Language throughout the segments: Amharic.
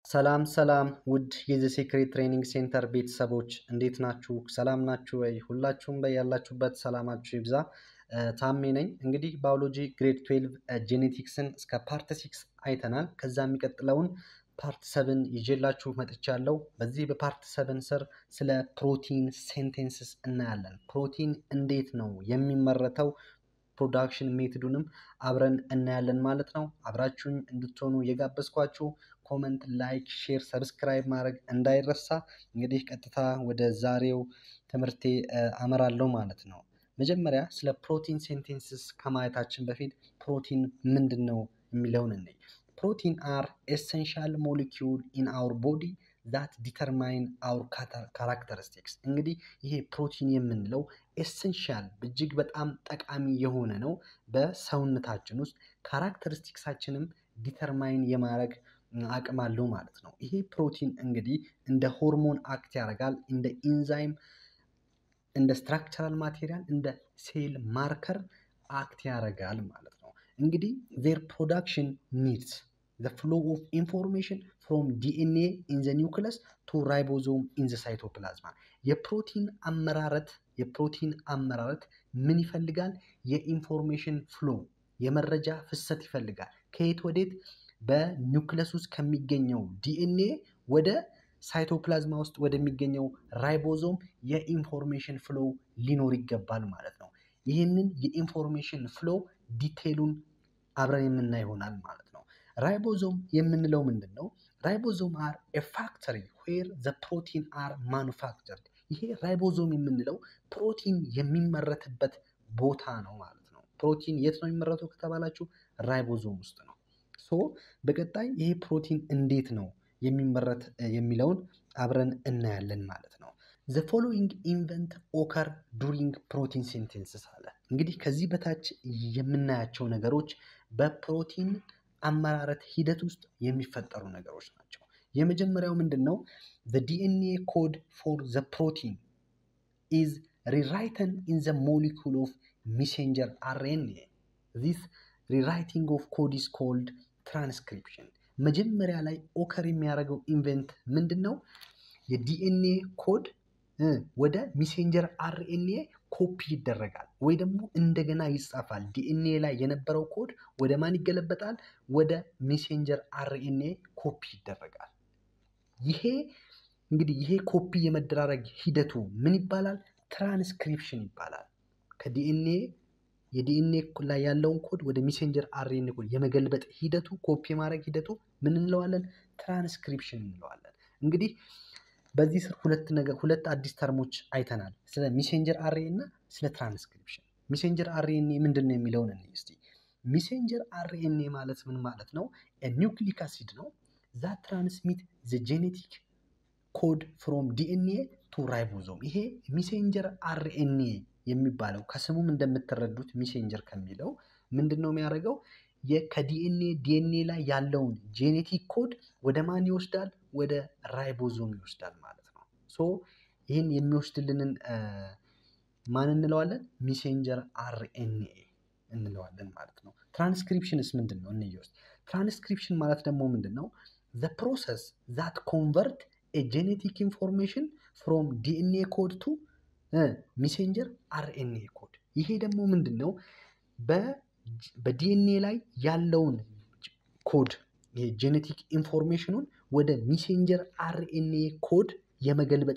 ሰላም ሰላም ውድ የዘ ሴክሬት ትሬኒንግ ሴንተር ቤተሰቦች እንዴት ናችሁ? ሰላም ናችሁ ወይ? ሁላችሁም በያላችሁበት ሰላማችሁ ይብዛ። ታሜ ነኝ። እንግዲህ ባዮሎጂ ግሬድ 12 ጄኔቲክስን እስከ ፓርት ሲክስ አይተናል። ከዛ የሚቀጥለውን ፓርት ሰብን ይዤላችሁ መጥቻለሁ። በዚህ በፓርት ሰብን ስር ስለ ፕሮቲን ሴንቴንስስ እናያለን። ፕሮቲን እንዴት ነው የሚመረተው ፕሮዳክሽን ሜትዱንም አብረን እናያለን ማለት ነው። አብራችሁኝ እንድትሆኑ የጋበዝኳችሁ ኮመንት፣ ላይክ፣ ሼር፣ ሰብስክራይብ ማድረግ እንዳይረሳ። እንግዲህ ቀጥታ ወደ ዛሬው ትምህርቴ አመራለሁ ማለት ነው። መጀመሪያ ስለ ፕሮቲን ሴንቴንስስ ከማየታችን በፊት ፕሮቲን ምንድን ነው የሚለውን እንይ። ፕሮቲን አር ኤሰንሻል ሞሊኪውል ኢን አውር ቦዲ ዛት ዲተርማይን አውር ካራክተሪስቲክስ። እንግዲህ ይሄ ፕሮቲን የምንለው ኤሰንሻል እጅግ በጣም ጠቃሚ የሆነ ነው በሰውነታችን ውስጥ ካራክተሪስቲክሳችንም ዲተርማይን የማድረግ አቅም አለው ማለት ነው። ይሄ ፕሮቲን እንግዲህ እንደ ሆርሞን አክት ያደርጋል፣ እንደ ኢንዛይም፣ እንደ ስትራክቸራል ማቴሪያል፣ እንደ ሴል ማርከር አክት ያደርጋል ማለት ነው። እንግዲህ ዜር ፕሮዳክሽን ኒድስ ዘ ፍሎ ኦፍ ኢንፎርሜሽን ፍሮም ዲኤንኤ ኢን ዘ ኒውክለስ ቱ ራይቦዞም ኢን ዘ ሳይቶፕላዝማ። የፕሮቲን አመራረት የፕሮቲን አመራረት ምን ይፈልጋል? የኢንፎርሜሽን ፍሎ የመረጃ ፍሰት ይፈልጋል። ከየት ወዴት? በኒውክለስ ውስጥ ከሚገኘው ዲኤንኤ ወደ ሳይቶፕላዝማ ውስጥ ወደሚገኘው ራይቦዞም የኢንፎርሜሽን ፍሎ ሊኖር ይገባል ማለት ነው። ይህንን የኢንፎርሜሽን ፍሎ ዲቴይሉን አብረን የምናይ ይሆናል ማለት ነው። ራይቦዞም የምንለው ምንድን ነው? ራይቦዞም አር ኤ ፋክተሪ ዌር ዘ ፕሮቲን አር ማኑፋክቸርድ። ይሄ ራይቦዞም የምንለው ፕሮቲን የሚመረትበት ቦታ ነው ማለት ነው። ፕሮቲን የት ነው የሚመረተው ከተባላችሁ ራይቦዞም ውስጥ ነው። ሶ በቀጣይ ይሄ ፕሮቲን እንዴት ነው የሚመረት የሚለውን አብረን እናያለን ማለት ነው። ዘ ፎሎዊንግ ኢንቨንት ኦከር ዱሪንግ ፕሮቲን ሴንቴንስስ አለ። እንግዲህ ከዚህ በታች የምናያቸው ነገሮች በፕሮቲን አመራረት ሂደት ውስጥ የሚፈጠሩ ነገሮች ናቸው። የመጀመሪያው ምንድን ነው? ዘ ዲኤንኤ ኮድ ፎር ዘ ፕሮቲን ኢዝ ሪራይተን ኢን ዘ ሞሊኩል ኦፍ ሚሴንጀር አርኤንኤ ዚስ ሪራይቲንግ ኦፍ ኮድ ኢዝ ኮልድ ትራንስክሪፕሽን። መጀመሪያ ላይ ኦከር የሚያደርገው ኢንቨንት ምንድን ነው? የዲኤንኤ ኮድ ወደ ሚሴንጀር አርኤንኤ ኮፒ ይደረጋል ወይ ደግሞ እንደገና ይጻፋል። ዲኤንኤ ላይ የነበረው ኮድ ወደ ማን ይገለበጣል? ወደ ሚሴንጀር አርኤንኤ ኮፒ ይደረጋል። ይሄ እንግዲህ ይሄ ኮፒ የመደራረግ ሂደቱ ምን ይባላል? ትራንስክሪፕሽን ይባላል። ከዲኤንኤ የዲኤንኤ ላይ ያለውን ኮድ ወደ ሚሴንጀር አርኤንኤ ኮድ የመገልበጥ ሂደቱ ኮፒ የማድረግ ሂደቱ ምን እንለዋለን? ትራንስክሪፕሽን እንለዋለን። እንግዲህ በዚህ ስር ሁለት ነገር ሁለት አዲስ ተርሞች አይተናል። ስለ ሚሴንጀር አርኤንኤ እና ስለ ትራንስክሪፕሽን። ሚሴንጀር አርኤንኤ ምንድን ነው የሚለውን እንይ እስቲ። ሚሴንጀር አርኤንኤ ማለት ምን ማለት ነው? ኒውክሊክ አሲድ ነው ዛት ትራንስሚት ዘ ጄኔቲክ ኮድ ፍሮም ዲኤንኤ ቱ ራይቦዞም። ይሄ ሚሴንጀር አርኤንኤ የሚባለው ከስሙም እንደምትረዱት ሚሴንጀር ከሚለው ምንድን ነው የሚያደርገው? ከዲኤንኤ ዲኤንኤ ላይ ያለውን ጄኔቲክ ኮድ ወደ ማን ይወስዳል? ወደ ራይቦዞም ይወስዳል ማለት ነው። ሶ ይህን የሚወስድልንን ማን እንለዋለን? ሚሴንጀር አርኤንኤ እንለዋለን ማለት ነው። ትራንስክሪፕሽንስ ምንድን ነው? እንይ ውስጥ ትራንስክሪፕሽን ማለት ደግሞ ምንድን ነው? ዘ ፕሮሰስ ዛት ኮንቨርት ኤ ጄኔቲክ ኢንፎርሜሽን ፍሮም ዲኤንኤ ኮድ ቱ ሚሴንጀር አርኤንኤ ኮድ። ይሄ ደግሞ ምንድን ነው? በዲኤንኤ ላይ ያለውን ኮድ የጄኔቲክ ኢንፎርሜሽኑን ወደ ሚሴንጀር አርኤንኤ ኮድ የመገልበጥ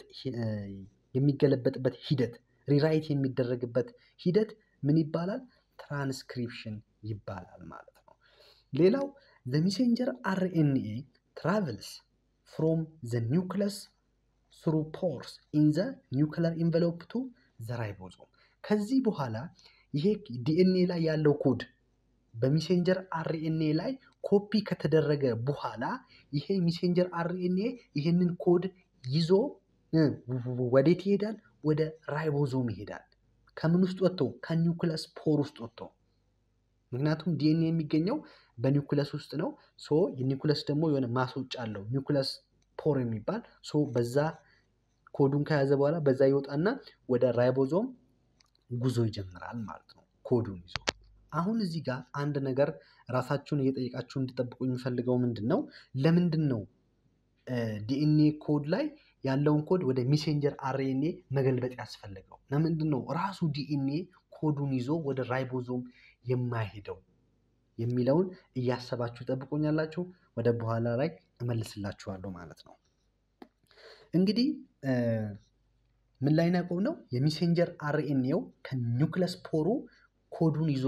የሚገለበጥበት ሂደት ሪራይት የሚደረግበት ሂደት ምን ይባላል? ትራንስክሪፕሽን ይባላል ማለት ነው። ሌላው ዘ ሚሴንጀር አርኤንኤ ትራቨልስ ፍሮም ዘ ኒውክለስ ስሩ ፖርስ ኢን ዘ ኒውክለር ኢንቨሎፕ ቱ ዘ ራይቦዞም። ከዚህ በኋላ ይሄ ዲኤንኤ ላይ ያለው ኮድ በሚሴንጀር አርኤንኤ ላይ ኮፒ ከተደረገ በኋላ ይሄ ሚሴንጀር አርኤንኤ ይሄንን ኮድ ይዞ ወዴት ይሄዳል? ወደ ራይቦዞም ይሄዳል። ከምን ውስጥ ወጥቶ? ከኒውክለስ ፖር ውስጥ ወጥቶ። ምክንያቱም ዲኤንኤ የሚገኘው በኒውክለስ ውስጥ ነው። ሶ የኒውክለስ ደግሞ የሆነ ማስወጫ አለው ኒውክለስ ፖር የሚባል ሶ በዛ ኮዱን ከያዘ በኋላ በዛ ይወጣና ወደ ራይቦዞም ጉዞ ይጀምራል ማለት ነው ኮዱን ይዞ። አሁን እዚህ ጋር አንድ ነገር ራሳችሁን እየጠየቃችሁ እንድጠብቁ የሚፈልገው ምንድን ነው? ለምንድን ነው ዲኤንኤ ኮድ ላይ ያለውን ኮድ ወደ ሜሴንጀር አርኤንኤ መገልበጥ ያስፈልገው? ለምንድን ነው ራሱ ዲኤንኤ ኮዱን ይዞ ወደ ራይቦዞም የማይሄደው የሚለውን እያሰባችሁ ጠብቆኛላችሁ። ወደ በኋላ ላይ እመልስላችኋለሁ ማለት ነው። እንግዲህ ምን ላይ ናቆም ነው የሜሴንጀር አርኤንኤው ከኒውክለስ ፖሩ ኮዱን ይዞ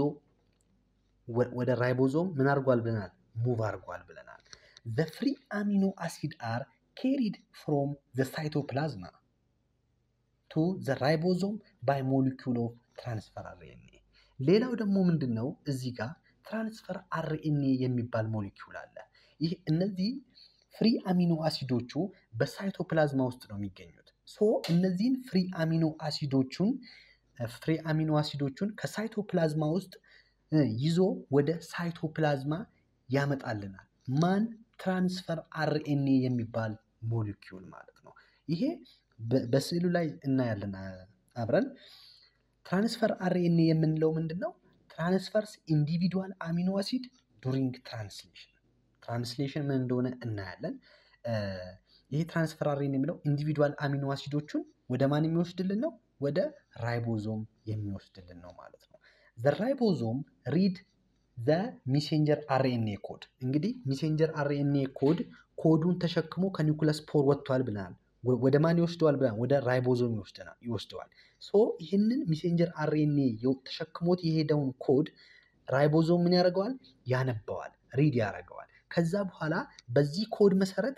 ወደ ራይቦዞም ምን አድርጓል ብለናል? ሙቭ አድርጓል ብለናል። ዘ ፍሪ አሚኖ አሲድ አር ኬሪድ ፍሮም ዘ ሳይቶፕላዝማ ቱ ዘ ራይቦዞም ባይ ሞሊኪውል ኦፍ ትራንስፈር አርኤንኤ። ሌላው ደግሞ ምንድን ነው እዚህ ጋር ትራንስፈር አርኤንኤ የሚባል ሞሊኪውል አለ። ይህ እነዚህ ፍሪ አሚኖ አሲዶቹ በሳይቶፕላዝማ ውስጥ ነው የሚገኙት። ሶ እነዚህን ፍሪ አሚኖ አሲዶቹን ፍሪ አሚኖ አሲዶቹን ከሳይቶፕላዝማ ውስጥ ይዞ ወደ ሳይቶፕላዝማ ያመጣልናል። ማን ትራንስፈር አርኤንኤ የሚባል ሞሊኪውል ማለት ነው። ይሄ በስዕሉ ላይ እናያለን አብረን። ትራንስፈር አርኤንኤ የምንለው ምንድን ነው? ትራንስፈርስ ኢንዲቪዱዋል አሚኖ አሲድ ዱሪንግ ትራንስሌሽን። ትራንስሌሽን ምን እንደሆነ እናያለን። ይሄ ትራንስፈር አርኤንኤ የሚለው ኢንዲቪዱዋል አሚኖ አሲዶቹን ወደ ማን የሚወስድልን ነው? ወደ ራይቦዞም የሚወስድልን ነው ማለት ነው። ዘ ራይቦዞም ሪድ ዘ ሚሴንጀር አርኤንኤ ኮድ። እንግዲህ ሚሴንጀር አርኤንኤ ኮድ ኮዱን ተሸክሞ ከኒውክለስ ፖር ወጥቷል ብለናል። ወደ ማን ይወስደዋል ብለናል? ወደ ራይቦዞም ይወስደዋል። ሶ ይህንን ሚሴንጀር አርኤንኤ ተሸክሞት የሄደውን ኮድ ራይቦዞም ምን ያደርገዋል? ያነበዋል፣ ሪድ ያደርገዋል። ከዛ በኋላ በዚህ ኮድ መሰረት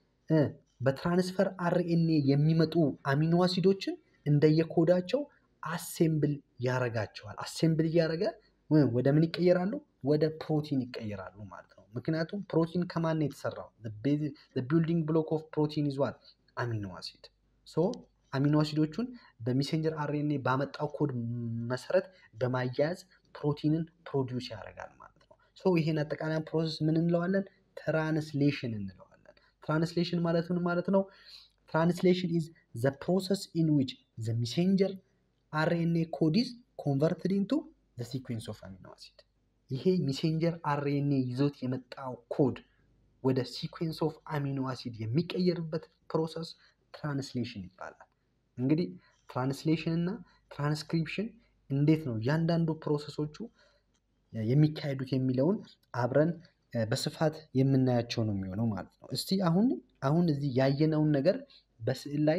በትራንስፈር አርኤንኤ የሚመጡ አሚኖ አሲዶችን እንደየኮዳቸው አሴምብል ያደርጋቸዋል። አሴምብል እያደረገ ወደ ምን ይቀየራሉ? ወደ ፕሮቲን ይቀየራሉ ማለት ነው። ምክንያቱም ፕሮቲን ከማን ነው የተሰራው? ቢልዲንግ ብሎክ ኦፍ ፕሮቲን ይዟል አሚኖ አሲድ። ሶ አሚኖ አሲዶቹን በሜሴንጀር አርኤንኤ ባመጣው ኮድ መሰረት በማያያዝ ፕሮቲንን ፕሮዲውስ ያደርጋል ማለት ነው። ሶ ይሄን አጠቃላይ ፕሮሰስ ምን እንለዋለን? ትራንስሌሽን እንለዋለን። ትራንስሌሽን ማለት ምን ማለት ነው? ትራንስሌሽን ኢዝ ዘ ፕሮሰስ ኢን ዊች ዘ ሜሴንጀር አርኤንኤ ኮድ ኢዝ ኮንቨርትድ ኢንቱ ዘ ሲኩዌንስ ኦፍ አሚኖ አሲድ። ይሄ ሜሴንጀር አርኤንኤ ይዞት የመጣው ኮድ ወደ ሲኩዌንስ ኦፍ አሚኖ አሲድ የሚቀየርበት ፕሮሰስ ትራንስሌሽን ይባላል። እንግዲህ ትራንስሌሽን እና ትራንስክሪፕሽን እንዴት ነው እያንዳንዱ ፕሮሰሶቹ የሚካሄዱት የሚለውን አብረን በስፋት የምናያቸው ነው የሚሆነው ማለት ነው። እስቲ አሁን አሁን እዚህ ያየነውን ነገር በስዕል ላይ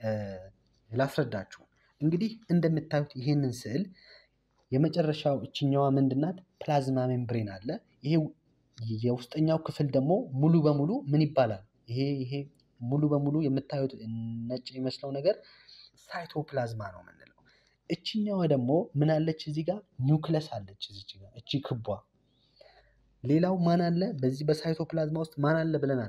ላስረዳችሁ። እንግዲህ እንደምታዩት ይህንን ስዕል የመጨረሻው እችኛዋ ምንድናት? ፕላዝማ ሜምብሬን አለ። ይሄ የውስጠኛው ክፍል ደግሞ ሙሉ በሙሉ ምን ይባላል? ይሄ ይሄ ሙሉ በሙሉ የምታዩት ነጭ የሚመስለው ነገር ሳይቶፕላዝማ ነው የምንለው። እችኛዋ ደግሞ ምን አለች? እዚህ ጋር ኒውክለስ አለች። እዚች ጋር እቺ ክቧ። ሌላው ማን አለ? በዚህ በሳይቶፕላዝማ ውስጥ ማን አለ ብለናል?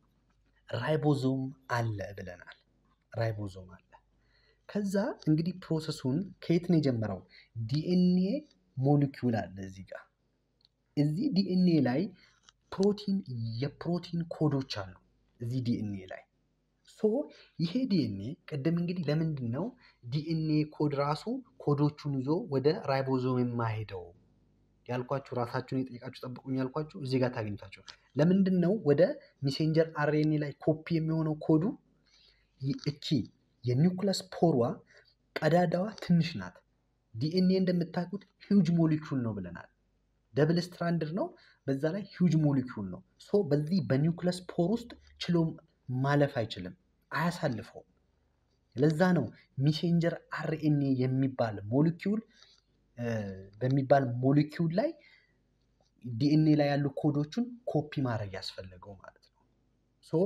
ራይቦዞም አለ ብለናል። ራይቦዞም አለ። ከዛ እንግዲህ ፕሮሰሱን ከየት ነው የጀመረው? ዲኤንኤ ሞሊኪውል አለ እዚህ ጋር። እዚህ ዲኤንኤ ላይ ፕሮቲን የፕሮቲን ኮዶች አሉ እዚህ ዲኤንኤ ላይ ሶ ይሄ ዲኤንኤ ቅድም እንግዲህ ለምንድን ነው ዲኤንኤ ኮድ ራሱ ኮዶቹን ይዞ ወደ ራይቦዞም የማሄደው ያልኳችሁ ራሳችሁን የጠየቃችሁ ጠብቁኝ ያልኳችሁ እዚህ ጋር ታገኝታችሁ። ለምንድን ነው ወደ ሜሴንጀር አርኤንኤ ላይ ኮፒ የሚሆነው ኮዱ? እቺ የኒውክለስ ፖሯ ቀዳዳዋ ትንሽ ናት። ዲኤንኤ እንደምታውቁት ሂውጅ ሞሊኪውል ነው ብለናል። ደብል ስትራንድር ነው፣ በዛ ላይ ሂውጅ ሞሊኪውል ነው። ሶ በዚህ በኒውክለስ ፖር ውስጥ ችሎ ማለፍ አይችልም፣ አያሳልፈውም። ለዛ ነው ሜሴንጀር አርኤንኤ የሚባል ሞሊኪውል በሚባል ሞሊኪውል ላይ ዲኤንኤ ላይ ያሉ ኮዶቹን ኮፒ ማድረግ ያስፈለገው ማለት ነው። ሶ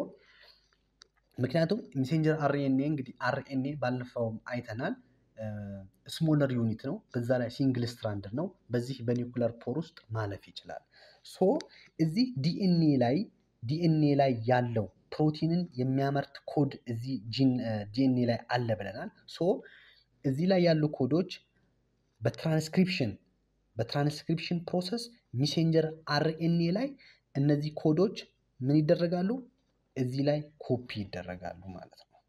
ምክንያቱም ሜሴንጀር አርኤንኤ እንግዲህ አርኤንኤ ባለፈውም አይተናል ስሞለር ዩኒት ነው። በዛ ላይ ሲንግል ስትራንድ ነው። በዚህ በኒውክለር ፖር ውስጥ ማለፍ ይችላል። ሶ እዚህ ዲኤንኤ ላይ ዲኤንኤ ላይ ያለው ፕሮቲንን የሚያመርት ኮድ እዚህ ጂን ዲኤንኤ ላይ አለ ብለናል። ሶ እዚህ ላይ ያሉ ኮዶች በትራንስክሪፕሽን በትራንስክሪፕሽን ፕሮሰስ ሜሴንጀር አርኤንኤ ላይ እነዚህ ኮዶች ምን ይደረጋሉ? እዚህ ላይ ኮፒ ይደረጋሉ ማለት ነው።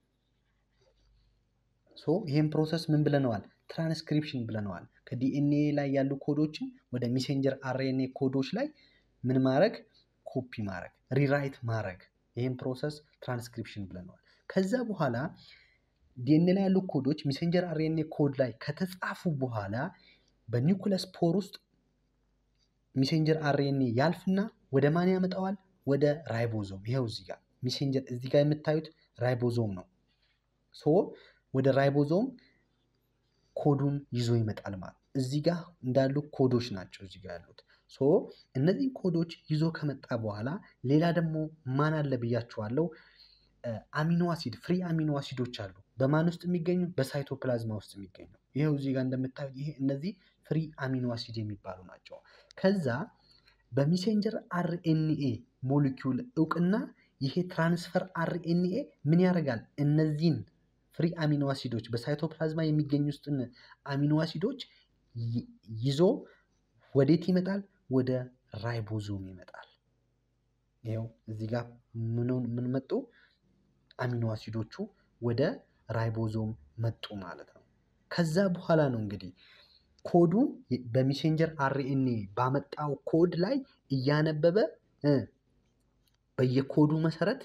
ሶ ይህም ፕሮሰስ ምን ብለነዋል? ትራንስክሪፕሽን ብለነዋል። ከዲኤንኤ ላይ ያሉ ኮዶችን ወደ ሜሴንጀር አርኤንኤ ኮዶች ላይ ምን ማድረግ? ኮፒ ማድረግ፣ ሪራይት ማድረግ ይህን ፕሮሰስ ትራንስክሪፕሽን ብለነዋል። ከዛ በኋላ ዲኤንኤ ላይ ያሉ ኮዶች ሜሴንጀር አርኤንኤ ኮድ ላይ ከተጻፉ በኋላ በኒውክለስ ፖር ውስጥ ሜሴንጀር አርኤንኤ ያልፍና ወደ ማን ያመጣዋል? ወደ ራይቦዞም። ይኸው እዚህ ጋር ሜሴንጀር እዚህ ጋር የምታዩት ራይቦዞም ነው። ሶ ወደ ራይቦዞም ኮዱን ይዞ ይመጣል ማለት እዚህ ጋር እንዳሉ ኮዶች ናቸው እዚህ ጋር ያሉት። ሶ እነዚህ ኮዶች ይዞ ከመጣ በኋላ ሌላ ደግሞ ማን አለ ብያችኋለሁ። አሚኖ አሲድ ፍሪ አሚኖ አሲዶች አሉ። በማን ውስጥ የሚገኙ? በሳይቶፕላዝማ ውስጥ የሚገኙ። ይኸው እዚህ ጋር እንደምታዩት ይሄ እነዚህ ፍሪ አሚኖ አሲድ የሚባሉ ናቸው። ከዛ በሜሴንጀር አርኤንኤ ሞሊኪውል እውቅና ይሄ ትራንስፈር አርኤንኤ ምን ያደርጋል? እነዚህን ፍሪ አሚኖ አሲዶች በሳይቶፕላዝማ የሚገኙ ውስጥን አሚኖ አሲዶች ይዞ ወዴት ይመጣል? ወደ ራይቦዞም ይመጣል። ይኸው እዚህ ጋር ምን መጡ? አሚኖ አሲዶቹ ወደ ራይቦዞም መጡ ማለት ነው። ከዛ በኋላ ነው እንግዲህ ኮዱ በሜሴንጀር አርኤንኤ ባመጣው ኮድ ላይ እያነበበ በየኮዱ መሰረት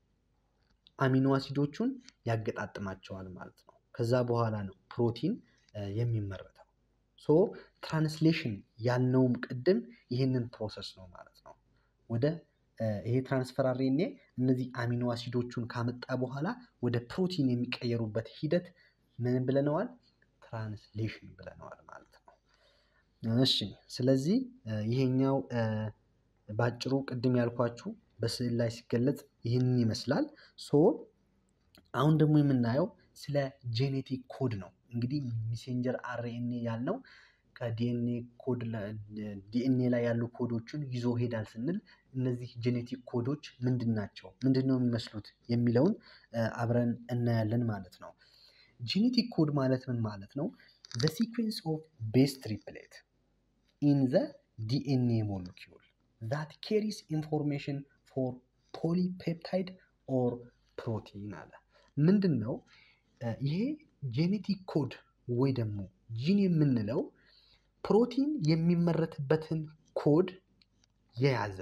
አሚኖ አሲዶቹን ያገጣጥማቸዋል ማለት ነው። ከዛ በኋላ ነው ፕሮቲን የሚመረተው። ሶ ትራንስሌሽን ያልነውም ቅድም ይህንን ፕሮሰስ ነው ማለት ነው። ወደ ይሄ ትራንስፈር አርኤንኤ እነዚህ አሚኖ አሲዶቹን ካመጣ በኋላ ወደ ፕሮቲን የሚቀየሩበት ሂደት ምን ብለነዋል? ትራንስሌሽን ብለነዋል ማለት ነው። እሺ ስለዚህ ይሄኛው ባጭሩ ቅድም ያልኳችሁ በስዕል ላይ ሲገለጽ ይህንን ይመስላል። ሶ አሁን ደግሞ የምናየው ስለ ጄኔቲክ ኮድ ነው። እንግዲህ ሜሴንጀር አርኤንኤ ያልነው ከዲኤንኤ ኮድ ዲኤንኤ ላይ ያሉ ኮዶችን ይዞ ሄዳል ስንል እነዚህ ጄኔቲክ ኮዶች ምንድን ናቸው? ምንድን ነው የሚመስሉት? የሚለውን አብረን እናያለን ማለት ነው። ጄኔቲክ ኮድ ማለት ምን ማለት ነው? ዘ ሲኩዌንስ ኦፍ ቤስ ትሪፕሌት ኢን ዘ ዲኤንኤ ሞለኪውል ዛት ኬሪስ ኢንፎርሜሽን ፎር ፖሊፔፕታይድ ኦር ፕሮቲን አለ። ምንድን ነው ይሄ ጄኔቲክ ኮድ ወይ ደግሞ ጂን የምንለው ፕሮቲን የሚመረትበትን ኮድ የያዘ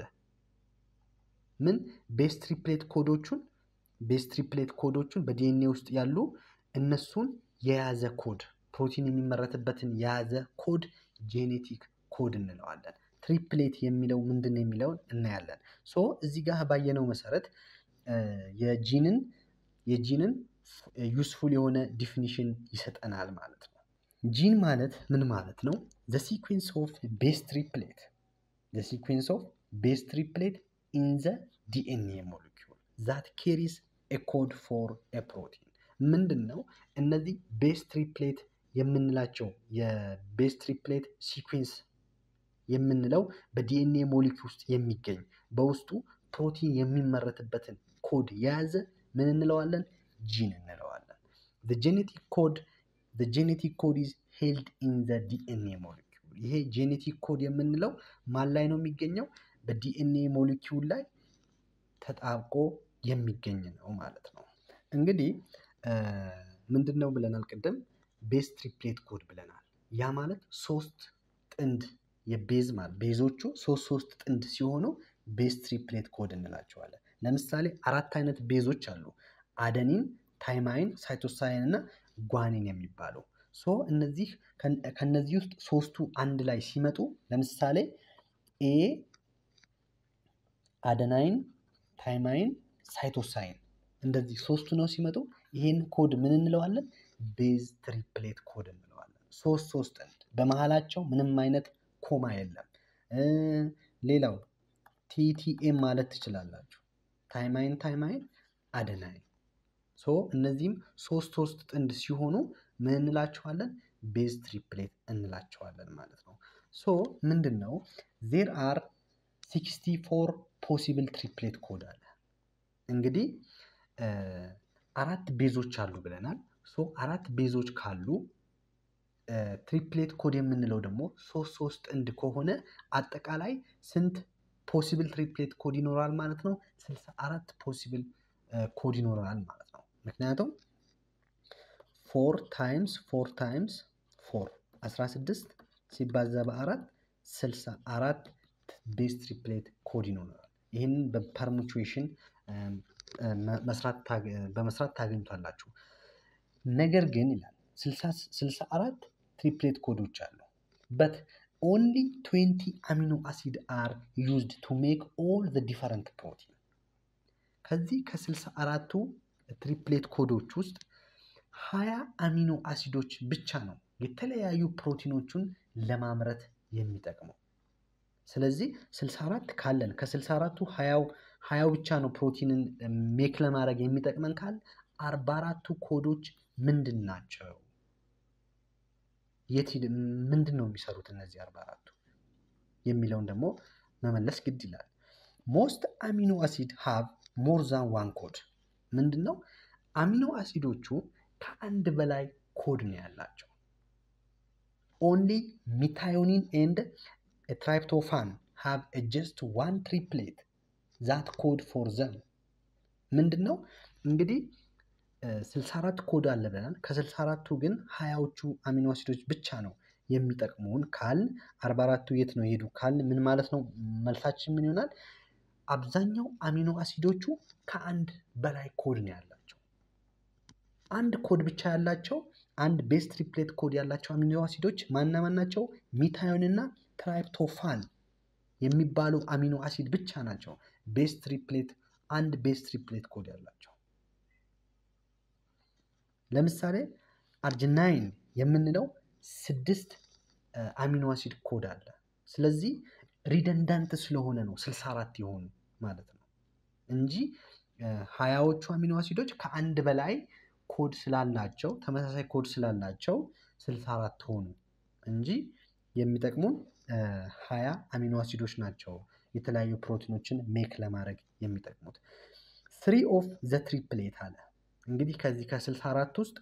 ምን ቤስ ትሪፕሌት ኮዶቹን ቤስ ትሪፕሌት ኮዶቹን በዲኤንኤ ውስጥ ያሉ እነሱን የያዘ ኮድ ፕሮቲን የሚመረትበትን የያዘ ኮድ ጄኔቲክ ኮድ እንለዋለን። ትሪፕሌት የሚለው ምንድን ነው የሚለውን እናያለን። ሶ እዚህ ጋር ባየነው መሰረት የጂንን የጂንን ዩስፉል የሆነ ዲፊኒሽን ይሰጠናል ማለት ነው። ጂን ማለት ምን ማለት ነው? ዘ ሲኩዌንስ ኦፍ ቤስ ትሪፕሌት ዘ ሲኩዌንስ ኦፍ ቤስ ትሪፕሌት ኢን ዘ ዲኤንኤ ሞለኪውል ዛት ኬሪስ ኤ ኮድ ፎር ኤ ፕሮቲን ምንድን ነው? እነዚህ ቤስ ትሪፕሌት የምንላቸው የቤስ ትሪፕሌት ሲኩዌንስ የምንለው በዲኤንኤ ሞሊኪ ውስጥ የሚገኝ በውስጡ ፕሮቲን የሚመረትበትን ኮድ የያዘ ምን እንለዋለን? ጂን እንለዋለን። ጄኔቲክ ኮድ ጄኔቲክ ኮድ ኢዝ ሄልድ ኢን ዘ ዲኤንኤ ሞሊኪውል። ይሄ ጄኔቲክ ኮድ የምንለው ማን ላይ ነው የሚገኘው? በዲኤንኤ ሞሊኪውል ላይ ተጣብቆ የሚገኝ ነው ማለት ነው። እንግዲህ ምንድን ነው ብለናል ቅድም? ቤዝ ትሪፕሌት ኮድ ብለናል። ያ ማለት ሶስት ጥንድ የቤዝ ማለት ቤዞቹ ሶስት ሶስት ጥንድ ሲሆኑ ቤዝ ትሪፕሌት ኮድ እንላቸዋለን። ለምሳሌ አራት አይነት ቤዞች አሉ። አደኒን፣ ታይማይን፣ ሳይቶሳይን እና ጓኒን የሚባሉ ሶ እነዚህ ከነዚህ ውስጥ ሶስቱ አንድ ላይ ሲመጡ ለምሳሌ ኤ አደናይን፣ ታይማይን፣ ሳይቶሳይን እንደዚህ ሶስቱ ነው ሲመጡ ይህን ኮድ ምን እንለዋለን? ቤዝ ትሪፕሌት ኮድ እንለዋለን። ሶስት ሶስት ጥንድ በመሀላቸው ምንም አይነት ኮማ የለም። ሌላው ቲቲኤም ማለት ትችላላችሁ። ታይማይን ታይማይን አደናይን ሶ እነዚህም ሶስት ሶስት ጥንድ ሲሆኑ ምን እንላቸዋለን? ቤዝ ትሪፕሌት እንላቸዋለን ማለት ነው። ሶ ምንድን ነው ዜር አር ሲክስቲ ፎር ፖሲብል ትሪፕሌት ኮድ አለ። እንግዲህ አራት ቤዞች አሉ ብለናል። ሶ አራት ቤዞች ካሉ ትሪፕሌት ኮድ የምንለው ደግሞ ሶስት ሶስት ጥንድ ከሆነ አጠቃላይ ስንት ፖሲብል ትሪፕሌት ኮድ ይኖራል ማለት ነው? ስልሳ አራት ፖሲብል ኮድ ይኖራል ማለት ነው። ምክንያቱም ፎር ታይምስ ፎር ታይምስ ፎር 16 ሲባዛ በአራት 64 ቤዝ ትሪፕሌት ኮድ ይኖራል። ይህንን በፐርሙቹዌሽን በመስራት ታገኙታላችሁ። ነገር ግን ይላል ስልሳ አራት ትሪፕሌት ኮዶች አሉ በት ኦንሊ ትዌንቲ አሚኖ አሲድ አር ዩዝድ ቱ ሜክ ኦል ዘ ዲፈረንት ፕሮቲን። ከዚህ ከስልሳ አራቱ ትሪፕሌት ኮዶች ውስጥ ሀያ አሚኖ አሲዶች ብቻ ነው የተለያዩ ፕሮቲኖቹን ለማምረት የሚጠቅመው። ስለዚህ 64 ካለን ከ64ቱ ሀያው ብቻ ነው ፕሮቲንን ሜክ ለማድረግ የሚጠቅመን ካል 44ቱ ኮዶች ምንድን ናቸው? የት ምንድን ነው የሚሰሩት እነዚህ 44ቱ የሚለውን ደግሞ መመለስ ግድ ይላል። ሞስት አሚኖ አሲድ ሃቭ ሞር ዛን ዋን ኮድ ምንድን ነው? አሚኖ አሲዶቹ ከአንድ በላይ ኮድ ነው ያላቸው። ኦንሊ ሚታዮኒን ኤንድ ትራይፕቶፋን ሃቭ ጀስት ዋን ትሪፕሌት ዛት ኮድ ፎር ዘም ምንድን ነው እንግዲህ 64 ኮድ አለ ብለናል። ከ64ቱ ግን ሀያዎቹ አሚኖ አሲዶች ብቻ ነው የሚጠቅሙን ካል 44ቱ የት ነው የሄዱ ካል ምን ማለት ነው? መልሳችን ምን ይሆናል? አብዛኛው አሚኖ አሲዶቹ ከአንድ በላይ ኮድ ነው ያላቸው። አንድ ኮድ ብቻ ያላቸው አንድ ቤስ ትሪፕሌት ኮድ ያላቸው አሚኖ አሲዶች ማና ማን ናቸው? ሚታዮን እና ትራይፕቶፋን የሚባሉ አሚኖ አሲድ ብቻ ናቸው ቤስ ትሪፕሌት አንድ ቤስ ትሪፕሌት ኮድ ያላቸው። ለምሳሌ አርጅናይን የምንለው ስድስት አሚኖ አሲድ ኮድ አለ። ስለዚህ ሪደንዳንት ስለሆነ ነው 64 የሆኑ ማለት ነው እንጂ ሀያዎቹ አሚኖ አሲዶች ከአንድ በላይ ኮድ ስላላቸው ተመሳሳይ ኮድ ስላላቸው 64 ሆኑ እንጂ የሚጠቅሙን ሀያ አሚኖ አሲዶች ናቸው የተለያዩ ፕሮቲኖችን ሜክ ለማድረግ የሚጠቅሙት። ስሪ ኦፍ ዘ ትሪፕሌት አለ እንግዲህ ከዚህ ከ64 ውስጥ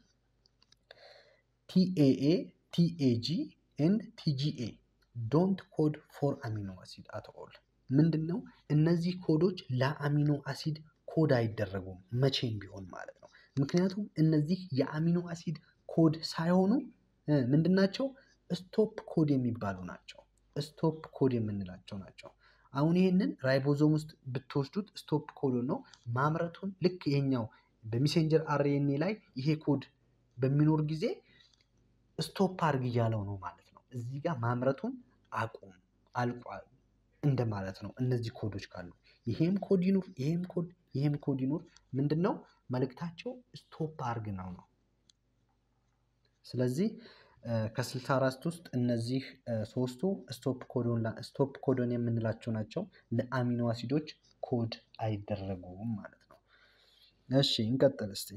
ቲኤኤ፣ ቲኤጂ ኤንድ ቲጂኤ ዶንት ኮድ ፎር አሚኖ አሲድ አት ኦል። ምንድን ነው እነዚህ ኮዶች ለአሚኖ አሲድ ኮድ አይደረጉም መቼም ቢሆን ማለት ነው። ምክንያቱም እነዚህ የአሚኖ አሲድ ኮድ ሳይሆኑ ምንድን ናቸው? ስቶፕ ኮድ የሚባሉ ናቸው። ስቶፕ ኮድ የምንላቸው ናቸው። አሁን ይህንን ራይቦዞም ውስጥ ብትወስዱት ስቶፕ ኮድ ነው ማምረቱን ልክ ይሄኛው በሜሴንጀር አርኤንኤ ላይ ይሄ ኮድ በሚኖር ጊዜ ስቶፕ አድርግ እያለው ነው ማለት ነው። እዚህ ጋር ማምረቱን አቁም አልቋል እንደማለት ነው። እነዚህ ኮዶች ካሉ ይሄም ኮድ ይኑር፣ ይሄም ኮድ ይሄም ኮድ ይኑር ምንድን ነው መልእክታቸው ስቶፕ አርግ ነው ነው። ስለዚህ ከስልሳ አራት ውስጥ እነዚህ ሶስቱ ስቶፕ ኮዶን የምንላቸው ናቸው። ለአሚኖ አሲዶች ኮድ አይደረጉም ማለት ነው። እሺ እንቀጥል እስቲ።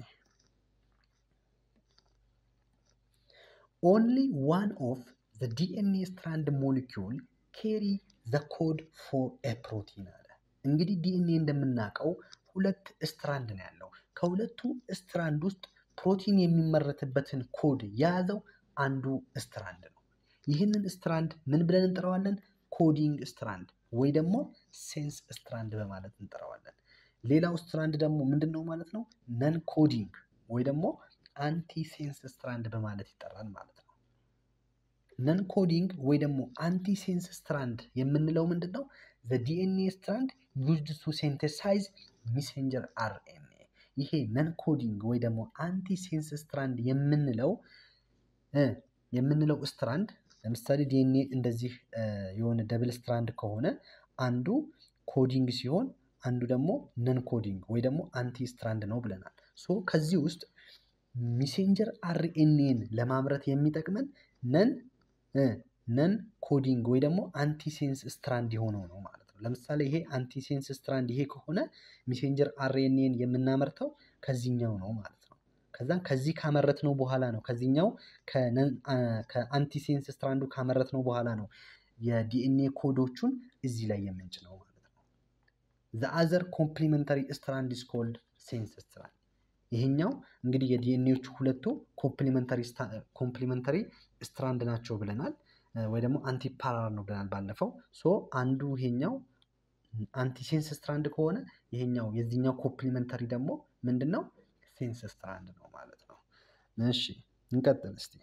ኦንሊ ዋን ኦፍ ዘ ዲኤንኤ ስትራንድ ሞሊኪውል ኬሪ ዘ ኮድ ፎር ኤ ፕሮቲን አለ። እንግዲህ ዲኤንኤ እንደምናውቀው ሁለት ስትራንድ ነው ያለው። ከሁለቱ ስትራንድ ውስጥ ፕሮቲን የሚመረትበትን ኮድ የያዘው አንዱ ስትራንድ ነው። ይህንን ስትራንድ ምን ብለን እንጠራዋለን? ኮዲንግ ስትራንድ ወይ ደግሞ ሴንስ ስትራንድ በማለት እንጠራዋለን። ሌላው ስትራንድ ደግሞ ምንድን ነው ማለት ነው? ነን ኮዲንግ ወይ ደግሞ አንቲ ሴንስ ስትራንድ በማለት ይጠራል ማለት ነው። ነን ኮዲንግ ወይ ደግሞ አንቲ ሴንስ ስትራንድ የምንለው ምንድን ነው? ዘ ዲኤንኤ ስትራንድ ዩዝድ ቱ ሴንተሳይዝ ሚሴንጀር አርኤንኤ። ይሄ ነን ኮዲንግ ወይ ደግሞ አንቲ ሴንስ ስትራንድ የምንለው የምንለው ስትራንድ ለምሳሌ ዲኤንኤ እንደዚህ የሆነ ደብል ስትራንድ ከሆነ አንዱ ኮዲንግ ሲሆን አንዱ ደግሞ ነን ኮዲንግ ወይ ደግሞ አንቲ ስትራንድ ነው ብለናል። ሶ ከዚህ ውስጥ ሚሴንጀር አርኤንኤን ለማምረት የሚጠቅመን ነን ነን ኮዲንግ ወይ ደግሞ አንቲሴንስ ስትራንድ የሆነው ነው ማለት ነው። ለምሳሌ ይሄ አንቲሴንስ ስትራንድ ይሄ ከሆነ ሚሴንጀር አርኤንኤን የምናመርተው ከዚህኛው ነው ማለት ነው። ከዛ ከዚህ ካመረት ነው በኋላ ነው ከዚህኛው ከአንቲሴንስ ስትራንዱ ካመረት ነው በኋላ ነው የዲኤንኤ ኮዶቹን እዚህ ላይ የምንጭነው ማለት ነው። ዘ አዘር ኮምፕሊመንተሪ ስትራንድ ኢዝ ኮልድ ሴንስ ስትራንድ። ይሄኛው እንግዲህ የዲኤንኤዎቹ ሁለቱ ኮምፕሊመንተሪ ስትራንድ ናቸው ብለናል፣ ወይ ደግሞ አንቲ ፓራል ነው ብለናል ባለፈው። ሶ አንዱ ይሄኛው አንቲሴንስ ስትራንድ ከሆነ ይሄኛው የዚህኛው ኮምፕሊመንተሪ ደግሞ ምንድን ነው? ሴንስ ስትራንድ ነው ማለት ነው። እሺ እንቀጥል እስቲ።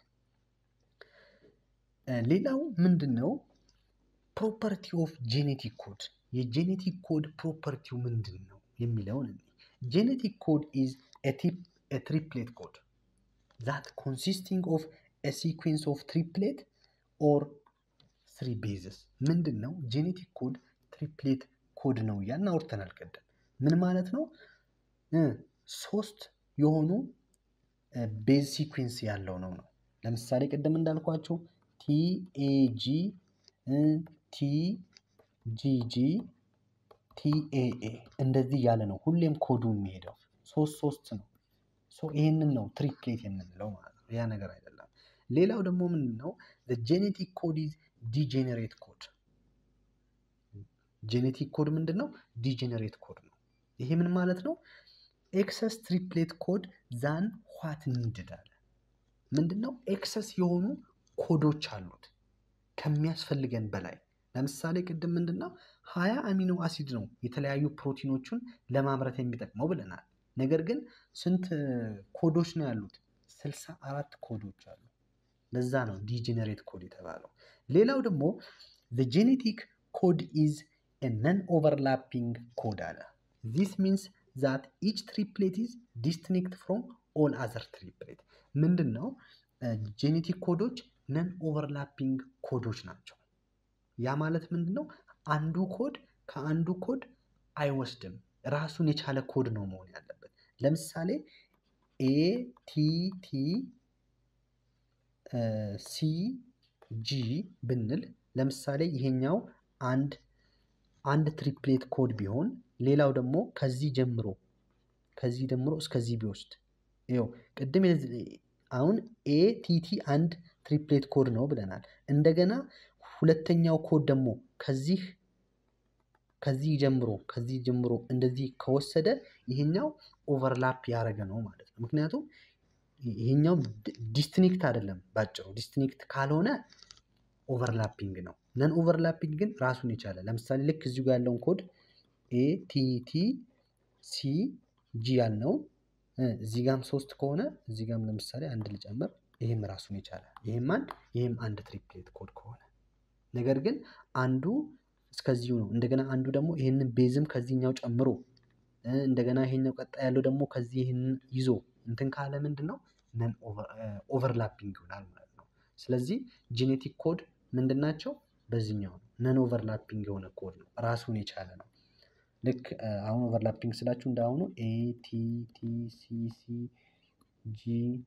ሌላው ምንድን ነው? ፕሮፐርቲ ኦፍ ጄኔቲክ ኮድ የጄኔቲክ ኮድ ፕሮፐርቲው ምንድን ነው የሚለውን ጄኔቲክ ኮድ ኢዝ ትሪፕሌት ኮድ ዛት ኮንሲስቲንግ ኦፍ ሲኩዌንስ ኦፍ ትሪፕሌት ኦር ስሪ ቤዝስ ምንድን ነው? ጄኔቲክ ኮድ ትሪፕሌት ኮድ ነው እያልን አውርተናል ቅድም። ምን ማለት ነው? ሶስት የሆኑ ቤዝ ሲኩዌንስ ያለው ነው ነው። ለምሳሌ ቅድም እንዳልኳቸው ቲኤጂ፣ ቲጂጂ፣ ቲኤኤ እንደዚህ ያለ ነው ሁሌም ኮዱ የሚሄደው ሶስት ሶስት ነው። ይህንን ነው ትሪፕሌት የምንለው ማለት ነው። ያ ነገር አይደለም። ሌላው ደግሞ ምንድን ነው? ጄኔቲክ ኮድ ኢዝ ዲጄኔሬት ኮድ። ጄኔቲክ ኮድ ምንድን ነው? ዲጄኔሬት ኮድ ነው። ይሄ ምን ማለት ነው? ኤክሰስ ትሪፕሌት ኮድ ዛን ዋት ኒድድ አለ። ምንድን ነው? ኤክሰስ የሆኑ ኮዶች አሉት ከሚያስፈልገን በላይ። ለምሳሌ ቅድም ምንድን ነው ሀያ አሚኖ አሲድ ነው የተለያዩ ፕሮቲኖቹን ለማምረት የሚጠቅመው ብለናል። ነገር ግን ስንት ኮዶች ነው ያሉት? ስልሳ አራት ኮዶች አሉ። ለዛ ነው ዲጀነሬት ኮድ የተባለው። ሌላው ደግሞ ጄኔቲክ ኮድ ኢዝ ነን ኦቨርላፒንግ ኮድ አለ። ዚስ ሚንስ ዛት ኢች ትሪፕሌት ኢዝ ዲስቲንክት ፍሮም ኦል አዘር ትሪፕሌት። ምንድን ነው ጄኔቲክ ኮዶች ነን ኦቨርላፒንግ ኮዶች ናቸው። ያ ማለት ምንድን ነው? አንዱ ኮድ ከአንዱ ኮድ አይወስድም። ራሱን የቻለ ኮድ ነው መሆን ያለበት። ለምሳሌ ኤ ቲ ቲ ሲ ጂ ብንል ለምሳሌ ይሄኛው አንድ አንድ ትሪፕሌት ኮድ ቢሆን ሌላው ደግሞ ከዚህ ጀምሮ ከዚህ ጀምሮ እስከዚህ ቢወስድ ይኸው ቅድም አሁን ኤ ቲ ቲ አንድ ትሪፕሌት ኮድ ነው ብለናል። እንደገና ሁለተኛው ኮድ ደግሞ ከዚህ ከዚህ ጀምሮ ከዚህ ጀምሮ እንደዚህ ከወሰደ ይሄኛው ኦቨርላፕ ያደረገ ነው ማለት ነው። ምክንያቱም ይሄኛው ዲስትኒክት አይደለም ባጭሩ። ዲስትኒክት ካልሆነ ኦቨርላፒንግ ነው። ነን ኦቨርላፒንግ ግን ራሱን የቻለ ለምሳሌ ልክ እዚሁ ጋር ያለውን ኮድ ኤ ቲ ቲ ሲ ጂ ያልነውን እዚህ ጋም ሶስት ከሆነ እዚህ ጋም ለምሳሌ አንድ ልጨምር፣ ይህም ራሱን የቻለ ይህም አንድ ይህም አንድ ትሪፕሌት ኮድ ከሆነ ነገር ግን አንዱ እስከዚሁ ነው። እንደገና አንዱ ደግሞ ይህንን ቤዝም ከዚህኛው ጨምሮ እንደገና ይሄኛው ቀጣይ ያለው ደግሞ ከዚህ ይህንን ይዞ እንትን ካለ ምንድን ነው ነን ኦቨርላፒንግ ይሆናል ማለት ነው። ስለዚህ ጄኔቲክ ኮድ ምንድን ናቸው? በዚህኛው ነው ነን ኦቨርላፒንግ የሆነ ኮድ ነው፣ ራሱን የቻለ ነው። ልክ አሁን ኦቨርላፒንግ ስላችሁ እንዳሁኑ ኤ ቲ ቲ ሲ ሲ ጂ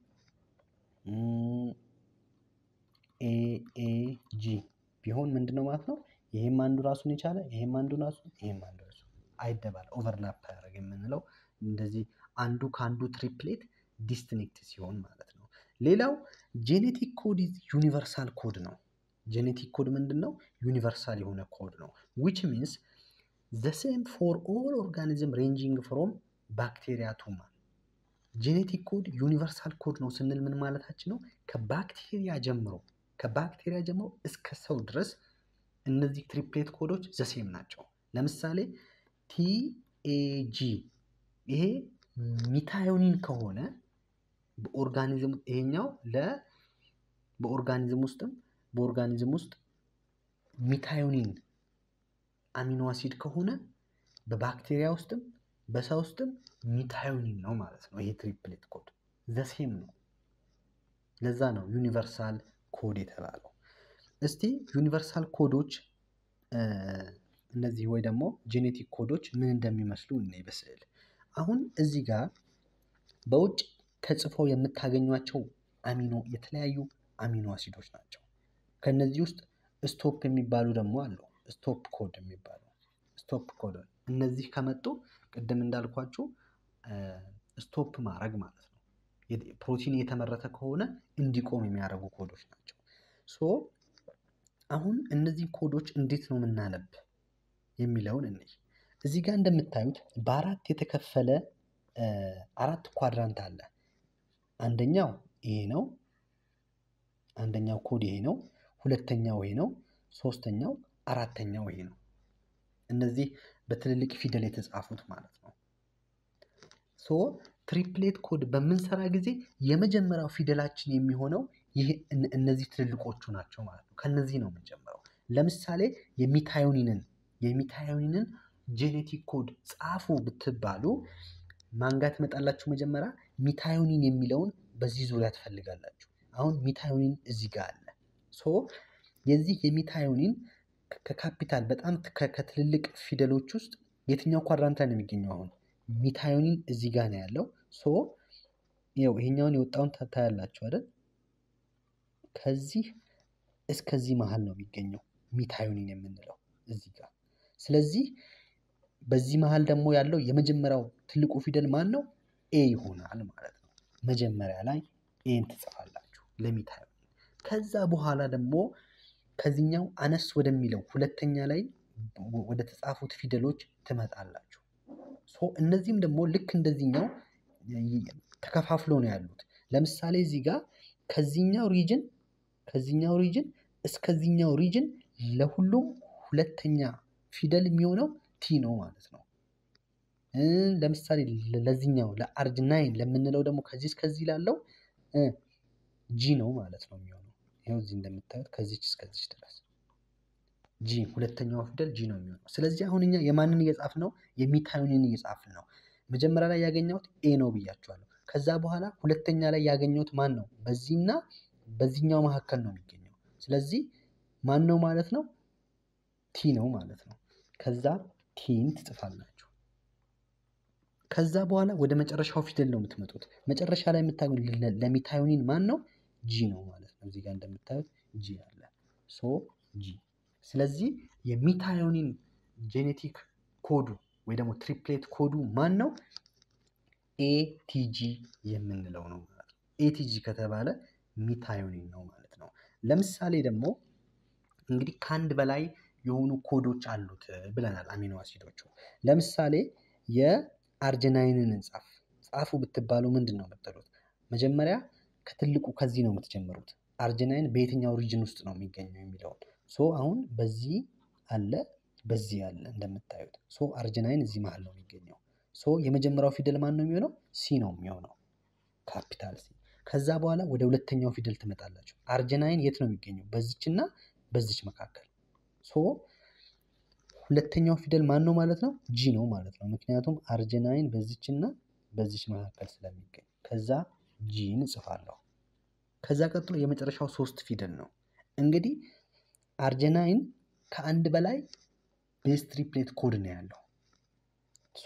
ኤ ኤ ጂ ቢሆን ምንድን ነው ማለት ነው። ይሄም አንዱ ራሱን የቻለ ይሄም አንዱ ራሱ ይሄም አንዱ ራሱ አይደባል ኦቨርላፕ አያደርግ የምንለው እንደዚህ አንዱ ከአንዱ ትሪፕሌት ዲስትኒክት ሲሆን ማለት ነው። ሌላው ጄኔቲክ ኮድ ዩኒቨርሳል ኮድ ነው። ጄኔቲክ ኮድ ምንድን ነው? ዩኒቨርሳል የሆነ ኮድ ነው። ዊች ሚንስ ዘ ሴም ፎር ኦል ኦርጋኒዝም ሬንጂንግ ፍሮም ባክቴሪያ ቱ ማን። ጄኔቲክ ኮድ ዩኒቨርሳል ኮድ ነው ስንል ምን ማለታችን ነው? ከባክቴሪያ ጀምሮ ከባክቴሪያ ጀምሮ እስከ ሰው ድረስ እነዚህ ትሪፕሌት ኮዶች ዘሴም ናቸው። ለምሳሌ ቲኤጂ ይሄ ሚታዮኒን ከሆነ በኦርጋኒዝም ይሄኛው ለ በኦርጋኒዝም ውስጥም በኦርጋኒዝም ውስጥ ሚታዮኒን አሚኖ አሲድ ከሆነ በባክቴሪያ ውስጥም በሰው ውስጥም ሚታዮኒን ነው ማለት ነው። ይሄ ትሪፕሌት ኮድ ዘሴም ነው። ለዛ ነው ዩኒቨርሳል ኮድ የተባለው። እስቲ ዩኒቨርሳል ኮዶች እነዚህ ወይ ደግሞ ጄኔቲክ ኮዶች ምን እንደሚመስሉ እኔ በስዕል አሁን እዚህ ጋር በውጭ ተጽፈው የምታገኟቸው አሚኖ የተለያዩ አሚኖ አሲዶች ናቸው። ከነዚህ ውስጥ ስቶፕ የሚባሉ ደግሞ አሉ። ስቶፕ ኮድ የሚባሉ ስቶፕ ኮድ እነዚህ ከመጡ ቅድም እንዳልኳችሁ ስቶፕ ማድረግ ማለት ነው። ፕሮቲን የተመረተ ከሆነ እንዲቆም የሚያደርጉ ኮዶች ናቸው። ሶ አሁን እነዚህ ኮዶች እንዴት ነው የምናነብ የሚለውን እንይ። እዚህ ጋር እንደምታዩት በአራት የተከፈለ አራት ኳድራንት አለ። አንደኛው ይሄ ነው። አንደኛው ኮድ ይሄ ነው። ሁለተኛው ይሄ ነው። ሶስተኛው አራተኛው ይሄ ነው። እነዚህ በትልልቅ ፊደል የተጻፉት ማለት ነው። ሶ ትሪፕሌት ኮድ በምንሰራ ጊዜ የመጀመሪያው ፊደላችን የሚሆነው ይህ እነዚህ ትልልቆቹ ናቸው ማለት ነው። ከነዚህ ነው የምንጀምረው። ለምሳሌ የሚታዮኒንን የሚታዮኒንን ጄኔቲክ ኮድ ጻፉ ብትባሉ ማንጋት ትመጣላችሁ። መጀመሪያ ሚታዮኒን የሚለውን በዚህ ዙሪያ ትፈልጋላችሁ። አሁን ሚታዮኒን እዚህ ጋር አለ። ሶ የዚህ የሚታዮኒን ከካፒታል በጣም ከትልልቅ ፊደሎች ውስጥ የትኛው ኳድራንት ላይ ነው የሚገኘው? አሁን ሚታዮኒን እዚህ ጋር ነው ያለው። ሶ ይኸው ይሄኛውን የወጣውን ታያላችሁ አይደል? ከዚህ እስከዚህ መሀል ነው የሚገኘው ሚታዮኒን የምንለው እዚህ ጋር። ስለዚህ በዚህ መሀል ደግሞ ያለው የመጀመሪያው ትልቁ ፊደል ማን ነው? ኤ ይሆናል ማለት ነው። መጀመሪያ ላይ ኤን ትጽፋላችሁ ለሚታዮኒን። ከዛ በኋላ ደግሞ ከዚህኛው አነስ ወደሚለው ሁለተኛ ላይ ወደ ተጻፉት ፊደሎች ትመጣላችሁ። ሶ እነዚህም ደግሞ ልክ እንደዚህኛው ተከፋፍለው ነው ያሉት። ለምሳሌ እዚህ ጋር ከዚህኛው ሪጅን ከዚህኛው ሪጅን እስከዚህኛው ሪጅን ለሁሉም ሁለተኛ ፊደል የሚሆነው ቲ ነው ማለት ነው። ለምሳሌ ለዚህኛው ለአርጅናይን ለምንለው ደግሞ ከዚህ እስከዚህ ላለው ጂ ነው ማለት ነው የሚሆነው። ይኸው እዚህ እንደምታዩት ከዚች እስከዚች ድረስ ጂ ሁለተኛው ፊደል ጂ ነው የሚሆነው። ስለዚህ አሁን እኛ የማንን እየጻፍን ነው? የሚታዩንን እየጻፍን ነው። መጀመሪያ ላይ ያገኘሁት ኤ ነው ብያቸዋለሁ። ከዛ በኋላ ሁለተኛ ላይ ያገኘሁት ማን ነው? በዚህና በዚህኛው መካከል ነው የሚገኘው። ስለዚህ ማን ነው ማለት ነው? ቲ ነው ማለት ነው። ከዛ ቲን ትጽፋላችሁ። ከዛ በኋላ ወደ መጨረሻው ፊደል ነው የምትመጡት። መጨረሻ ላይ የምታገኙ ለሚታዩኒን ማን ነው? ጂ ነው ማለት ነው። እዚህ ጋር እንደምታዩት ጂ አለ። ሶ ጂ። ስለዚህ የሚታዮኒን ጄኔቲክ ኮዱ ወይ ደግሞ ትሪፕሌት ኮዱ ማን ነው? ኤቲጂ የምንለው ነው ማለት ነው። ኤቲጂ ከተባለ ሚታዮኒን ነው ማለት ነው። ለምሳሌ ደግሞ እንግዲህ ከአንድ በላይ የሆኑ ኮዶች አሉት ብለናል። አሚኖ አሲዶቹ ለምሳሌ የአርጀናይንን እንጻፍ ጻፉ ብትባሉ ምንድን ነው የምትሉት? መጀመሪያ ከትልቁ ከዚህ ነው የምትጀምሩት። አርጀናይን በየትኛው ሪጅን ውስጥ ነው የሚገኘው የሚለውን ሶ አሁን በዚህ አለ በዚህ አለ እንደምታዩት። ሶ አርጀናይን እዚህ መሀል ነው የሚገኘው። ሶ የመጀመሪያው ፊደል ማን ነው የሚሆነው? ሲ ነው የሚሆነው ካፒታል ሲ። ከዛ በኋላ ወደ ሁለተኛው ፊደል ትመጣላችሁ። አርጀናይን የት ነው የሚገኘው? በዚችና በዚች መካከል። ሶ ሁለተኛው ፊደል ማን ነው ማለት ነው? ጂ ነው ማለት ነው። ምክንያቱም አርጀናይን በዚችና በዚች መካከል ስለሚገኝ ከዛ ጂን እጽፋለሁ። ከዛ ቀጥሎ የመጨረሻው ሶስት ፊደል ነው። እንግዲህ አርጀናይን ከአንድ በላይ ቤዝ ትሪፕሌት ኮድ ነው ያለው። ሶ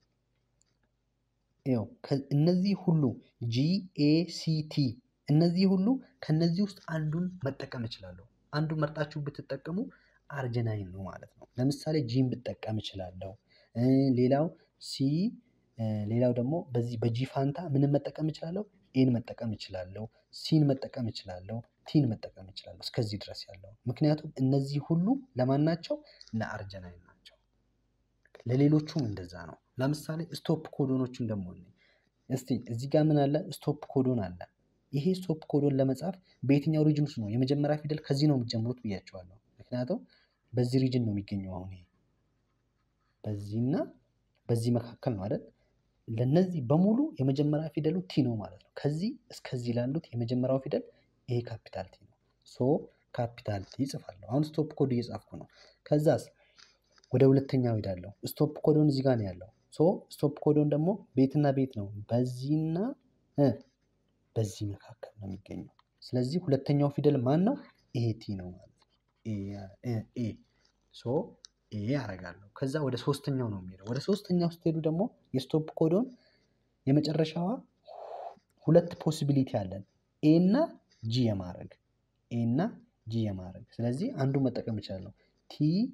ይኸው እነዚህ ሁሉ ጂ ኤ ሲ ቲ እነዚህ ሁሉ ከነዚህ ውስጥ አንዱን መጠቀም እችላለሁ። አንዱን መርጣችሁ ብትጠቀሙ አርጀናይን ነው ማለት ነው። ለምሳሌ ጂን ብጠቀም እችላለሁ። ሌላው ሲ ሌላው ደግሞ በዚህ በጂ ፋንታ ምንም መጠቀም እችላለሁ? ኤን መጠቀም እችላለሁ። ሲን መጠቀም እችላለሁ። ቲን መጠቀም እችላለሁ። እስከዚህ ድረስ ያለው ምክንያቱም እነዚህ ሁሉ ለማን ናቸው? ለአርጀናይን ናቸው። ለሌሎቹም እንደዛ ነው። ለምሳሌ ስቶፕ ኮዶኖችን ደግሞ እስቲ እዚህ ጋር ምን አለ? ስቶፕ ኮዶን አለ። ይሄ ስቶፕ ኮዶን ለመጻፍ በየትኛው ሪጅን ውስጥ ነው? የመጀመሪያ ፊደል ከዚህ ነው የምትጀምሩት ብያቸዋለሁ። ምክንያቱም በዚህ ሪጅን ነው የሚገኘው። አሁን ይሄ በዚህና በዚህ መካከል ነው አይደል? ለነዚህ በሙሉ የመጀመሪያ ፊደሉ ቲ ነው ማለት ነው። ከዚህ እስከዚህ ላሉት የመጀመሪያው ፊደል ይሄ ካፒታል ቲ ነው። ሶ ካፒታል ቲ ይጽፋለሁ። አሁን ስቶፕ ኮድ እየጻፍኩ ነው። ከዛስ ወደ ሁለተኛው ሄዳለሁ። ስቶፕ ኮዶን እዚህ ጋር ነው ያለው። ሶ ስቶፕ ኮዶን ደግሞ ቤትና ቤት ነው፣ በዚህና በዚህ መካከል ነው የሚገኘው። ስለዚህ ሁለተኛው ፊደል ማን ነው? ኤ ቲ ነው ማለት ነው። ኤ ሶ ኤ አረጋለሁ። ከዛ ወደ ሶስተኛው ነው የሚሄደው። ወደ ሶስተኛው ስትሄዱ ደግሞ የስቶፕ ኮዶን የመጨረሻዋ ሁለት ፖሲቢሊቲ አለን፣ ኤ እና ጂ የማድረግ ኤ እና ጂ የማድረግ ስለዚህ አንዱ መጠቀም እችላለሁ። ቲ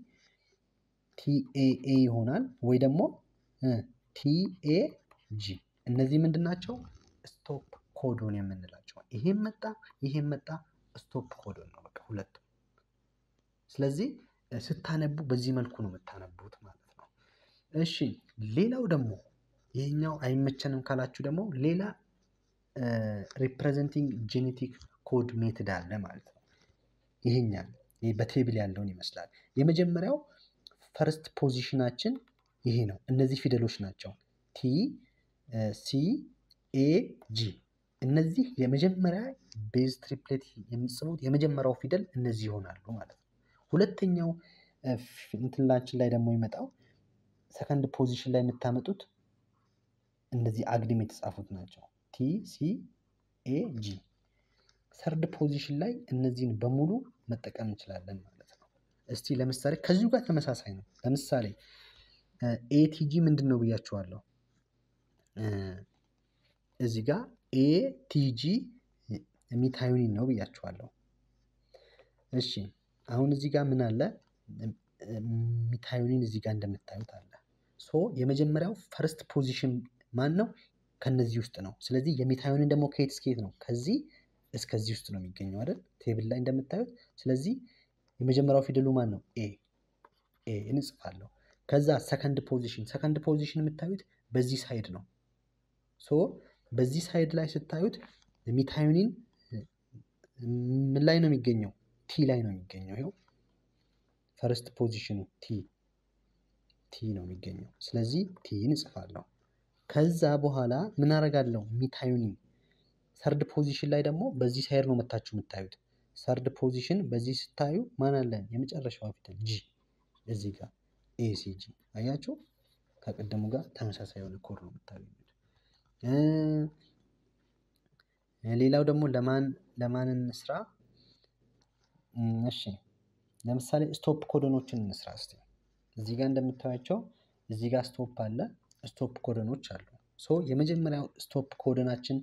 ቲኤኤ ይሆናል ወይ ደግሞ ቲኤ ጂ። እነዚህ ምንድን ናቸው? ስቶፕ ኮዶን የምንላቸው። ይሄም መጣ ይሄም መጣ ስቶፕ ኮዶን ነው በቃ ሁለቱም። ስለዚህ ስታነቡ በዚህ መልኩ ነው የምታነቡት ማለት ነው። እሺ ሌላው ደግሞ ይሄኛው አይመቸንም ካላችሁ ደግሞ ሌላ ሪፕሬዘንቲንግ ጄኔቲክ ኮድ ሜትድ አለ ማለት ነው። ይሄኛል በቴብል ያለውን ይመስላል። የመጀመሪያው ፈርስት ፖዚሽናችን ይሄ ነው። እነዚህ ፊደሎች ናቸው። ቲ ሲ ኤ ጂ እነዚህ የመጀመሪያ ቤዝ ትሪፕሌት የምጽፉት የመጀመሪያው ፊደል እነዚህ ይሆናሉ ማለት ነው። ሁለተኛው እንትላችን ላይ ደግሞ ይመጣው ሰከንድ ፖዚሽን ላይ የምታመጡት እንደዚህ አግድም የተጻፉት ናቸው። ቲ ሲ ኤ ጂ። ሰርድ ፖዚሽን ላይ እነዚህን በሙሉ መጠቀም እንችላለን ማለት ነው። እስቲ ለምሳሌ ከዚሁ ጋር ተመሳሳይ ነው። ለምሳሌ ኤቲጂ ምንድን ነው ብያችኋለሁ። እዚህ ጋር ኤቲጂ ሚታዩኒን ነው ብያችኋለሁ። እሺ አሁን እዚህ ጋር ምን አለ? ሚታዩኒን እዚህ ጋር እንደምታዩት አለ። ሶ የመጀመሪያው ፈርስት ፖዚሽን ማን ነው? ከነዚህ ውስጥ ነው። ስለዚህ የሚታዩኒን ደግሞ ከየት እስከየት ነው? ከዚህ እስከዚህ ውስጥ ነው የሚገኘው አይደል? ቴብል ላይ እንደምታዩት። ስለዚህ የመጀመሪያው ፊደሉ ማን ነው? ኤ ኤ እንጽፋለሁ። ከዛ ሰከንድ ፖዚሽን ሰከንድ ፖዚሽን የምታዩት በዚህ ሳይድ ነው። ሶ በዚህ ሳይድ ላይ ስታዩት ሚታዩኒን ምን ላይ ነው የሚገኘው? ቲ ላይ ነው የሚገኘው። ይኸው ፈርስት ፖዚሽኑ ቲ ቲ ነው የሚገኘው። ስለዚህ ቲን እጽፋለሁ። ከዛ በኋላ ምን አደርጋለሁ? ሚታዩኒን ሰርድ ፖዚሽን ላይ ደግሞ በዚህ ሳይድ ነው መታችሁ የምታዩት። ሰርድ ፖዚሽን በዚህ ስታዩ ማን አለን? የመጨረሻዋ ፊደል ጂ እዚህ ጋር ኤሲጂ አያችሁ። ከቀደሙ ጋር ተመሳሳይ የሆነ ኮድ ነው የምታገኙት። ሌላው ደግሞ ለማን ለማን እንስራ? እሺ ለምሳሌ ስቶፕ ኮደኖችን እንስራ እስቲ። እዚህ ጋር እንደምታዩቸው እዚህ ጋር ስቶፕ አለ፣ ስቶፕ ኮደኖች አሉ። ሶ የመጀመሪያው ስቶፕ ኮደናችን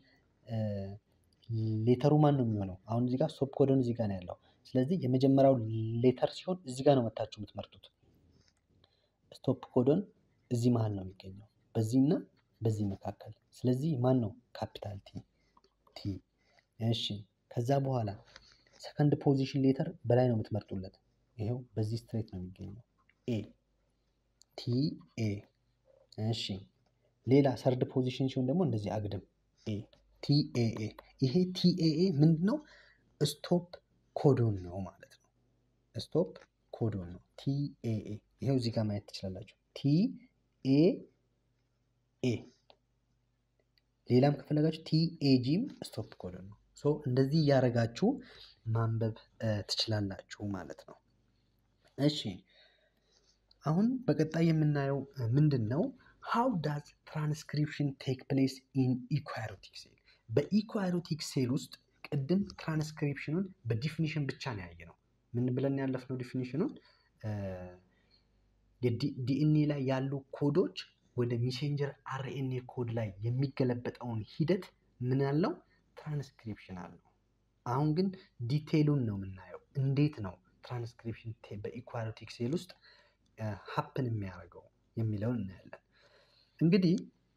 ሌተሩ ማን ነው የሚሆነው? አሁን እዚህ ጋር ስቶፕ ኮደኑ እዚህ ጋር ነው ያለው። ስለዚህ የመጀመሪያው ሌተር ሲሆን እዚህ ጋር ነው መታችሁ የምትመርጡት። ስቶፕ ኮዶን እዚህ መሀል ነው የሚገኘው፣ በዚህና በዚህ መካከል። ስለዚህ ማን ነው? ካፒታል ቲ ቲ። እሺ ከዛ በኋላ ሰከንድ ፖዚሽን ሌተር በላይ ነው የምትመርጡለት። ይሄው በዚህ ስትሬት ነው የሚገኘው ኤ ቲ ኤ። እሺ ሌላ ሰርድ ፖዚሽን ሲሆን ደግሞ እንደዚህ አግድም ኤ ቲ ኤ ኤ። ይሄ ቲ ኤ ኤ ምንድን ነው? ስቶፕ ኮዶን ነው ማለት ነው። ስቶፕ ኮዶን ነው ቲ ኤ ኤ። ይሄው እዚህ ጋር ማየት ትችላላችሁ። ቲ ኤ ኤ። ሌላም ከፈለጋችሁ ቲ ኤ ጂም ስቶፕ ኮዶን ነው። ሶ እንደዚህ እያደረጋችሁ ማንበብ ትችላላችሁ ማለት ነው። እሺ አሁን በቀጣይ የምናየው ምንድን ነው? ሃው ዳዝ ትራንስክሪፕሽን ቴክ ፕሌስ ኢን ኢኳሪዮቲክ ሴል። በኢኳሪዮቲክ ሴል ውስጥ ቅድም ትራንስክሪፕሽኑን በዲፊኒሽን ብቻ ነው ያየ ነው። ምን ብለን ያለፍነው ዲፊኒሽኑን ዲኤንኤ ላይ ያሉ ኮዶች ወደ ሜሴንጀር አርኤንኤ ኮድ ላይ የሚገለበጠውን ሂደት ምን ያለው ትራንስክሪፕሽን አለው። አሁን ግን ዲቴይሉን ነው የምናየው። እንዴት ነው ትራንስክሪፕሽን በኢኳሪዮቲክ ሴል ውስጥ ሀፕን የሚያደርገው የሚለውን እናያለን። እንግዲህ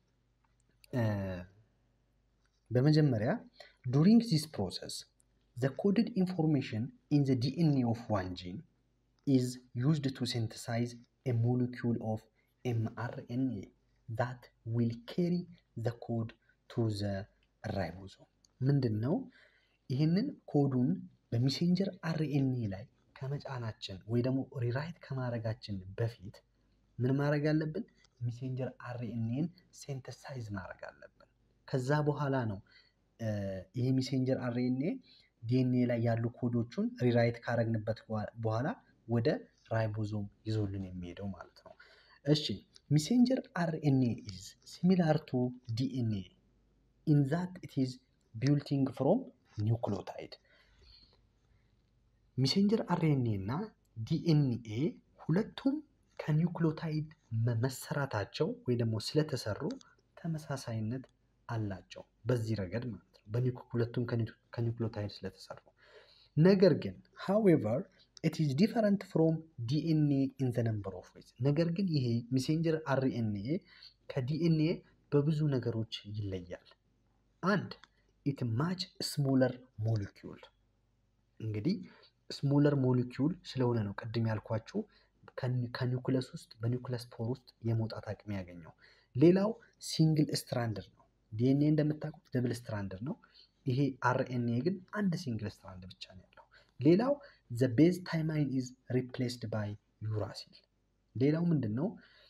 በመጀመሪያ ዱሪንግ ዚስ ፕሮሰስ ዘ ኮድድ ኢንፎርሜሽን ኢን ዘ ዲኤንኤ ኦፍ ዋን ጂን ኢዝ ዩዝድ ቱ ሴንተሳይዝ ኤ ሞሊኪውል ኦፍ ኤምአርኤንኤ ዛት ዊል ኬሪ ዘ ኮድ ቱ ዘ ራይቦዞም። ምንድን ነው ይህንን ኮዱን በሜሴንጀር አርኤንኤ ላይ ከመጫናችን ወይ ደግሞ ሪራይት ከማድረጋችን በፊት ምን ማድረግ አለብን? ሜሴንጀር አርኤንኤን ሴንተሳይዝ ማድረግ አለብን። ከዛ በኋላ ነው ይህ ሜሴንጀር አርኤንኤ ዲኤንኤ ላይ ያሉ ኮዶቹን ሪራይት ካረግንበት በኋላ ወደ ራይቦዞም ይዞልን የሚሄደው ማለት ነው። እሺ ሜሴንጀር አርኤንኤ ኢዝ ሲሚላር ቱ ዲኤንኤ ኢን ዛት ኢት ኢዝ ቢልቲንግ ፍሮም ኒውክሊዮታይድ። ሜሴንጀር አርኤንኤ እና ዲኤንኤ ሁለቱም ከኒውክሊዮታይድ መሰራታቸው ወይ ደግሞ ስለተሰሩ ተመሳሳይነት አላቸው በዚህ ረገድ ማለት ነው። ሁለቱም ከኒውክሊዮታይድ ስለተሰሩ ነገር ግን ሃዌቨር ኢት ኢዝ ዲፈረንት ፍሮም ዲኤንኤ ኢን ዘ ነምበር ኦፍ ዌይዝ። ነገር ግን ይሄ ሜሴንጀር አርኤንኤ ከዲኤንኤ በብዙ ነገሮች ይለያል። አንድ ኢት ማች ስሞለር ሞሊኪውል እንግዲህ ስሞለር ሞሊኪውል ስለሆነ ነው ቅድም ያልኳችሁ ከኒውክለስ ውስጥ በኒውክለስ ፖር ውስጥ የመውጣት አቅም ያገኘው። ሌላው ሲንግል ስትራንድር ነው። ዲኤንኤ እንደምታውቁት ደብል ስትራንድር ነው። ይሄ አርኤንኤ ግን አንድ ሲንግል ስትራንድ ብቻ ነው ያለው። ሌላው ዘ ቤዝ ታይማይን ኢዝ ሪፕሌስድ ባይ ዩራሲል። ሌላው ምንድን ነው?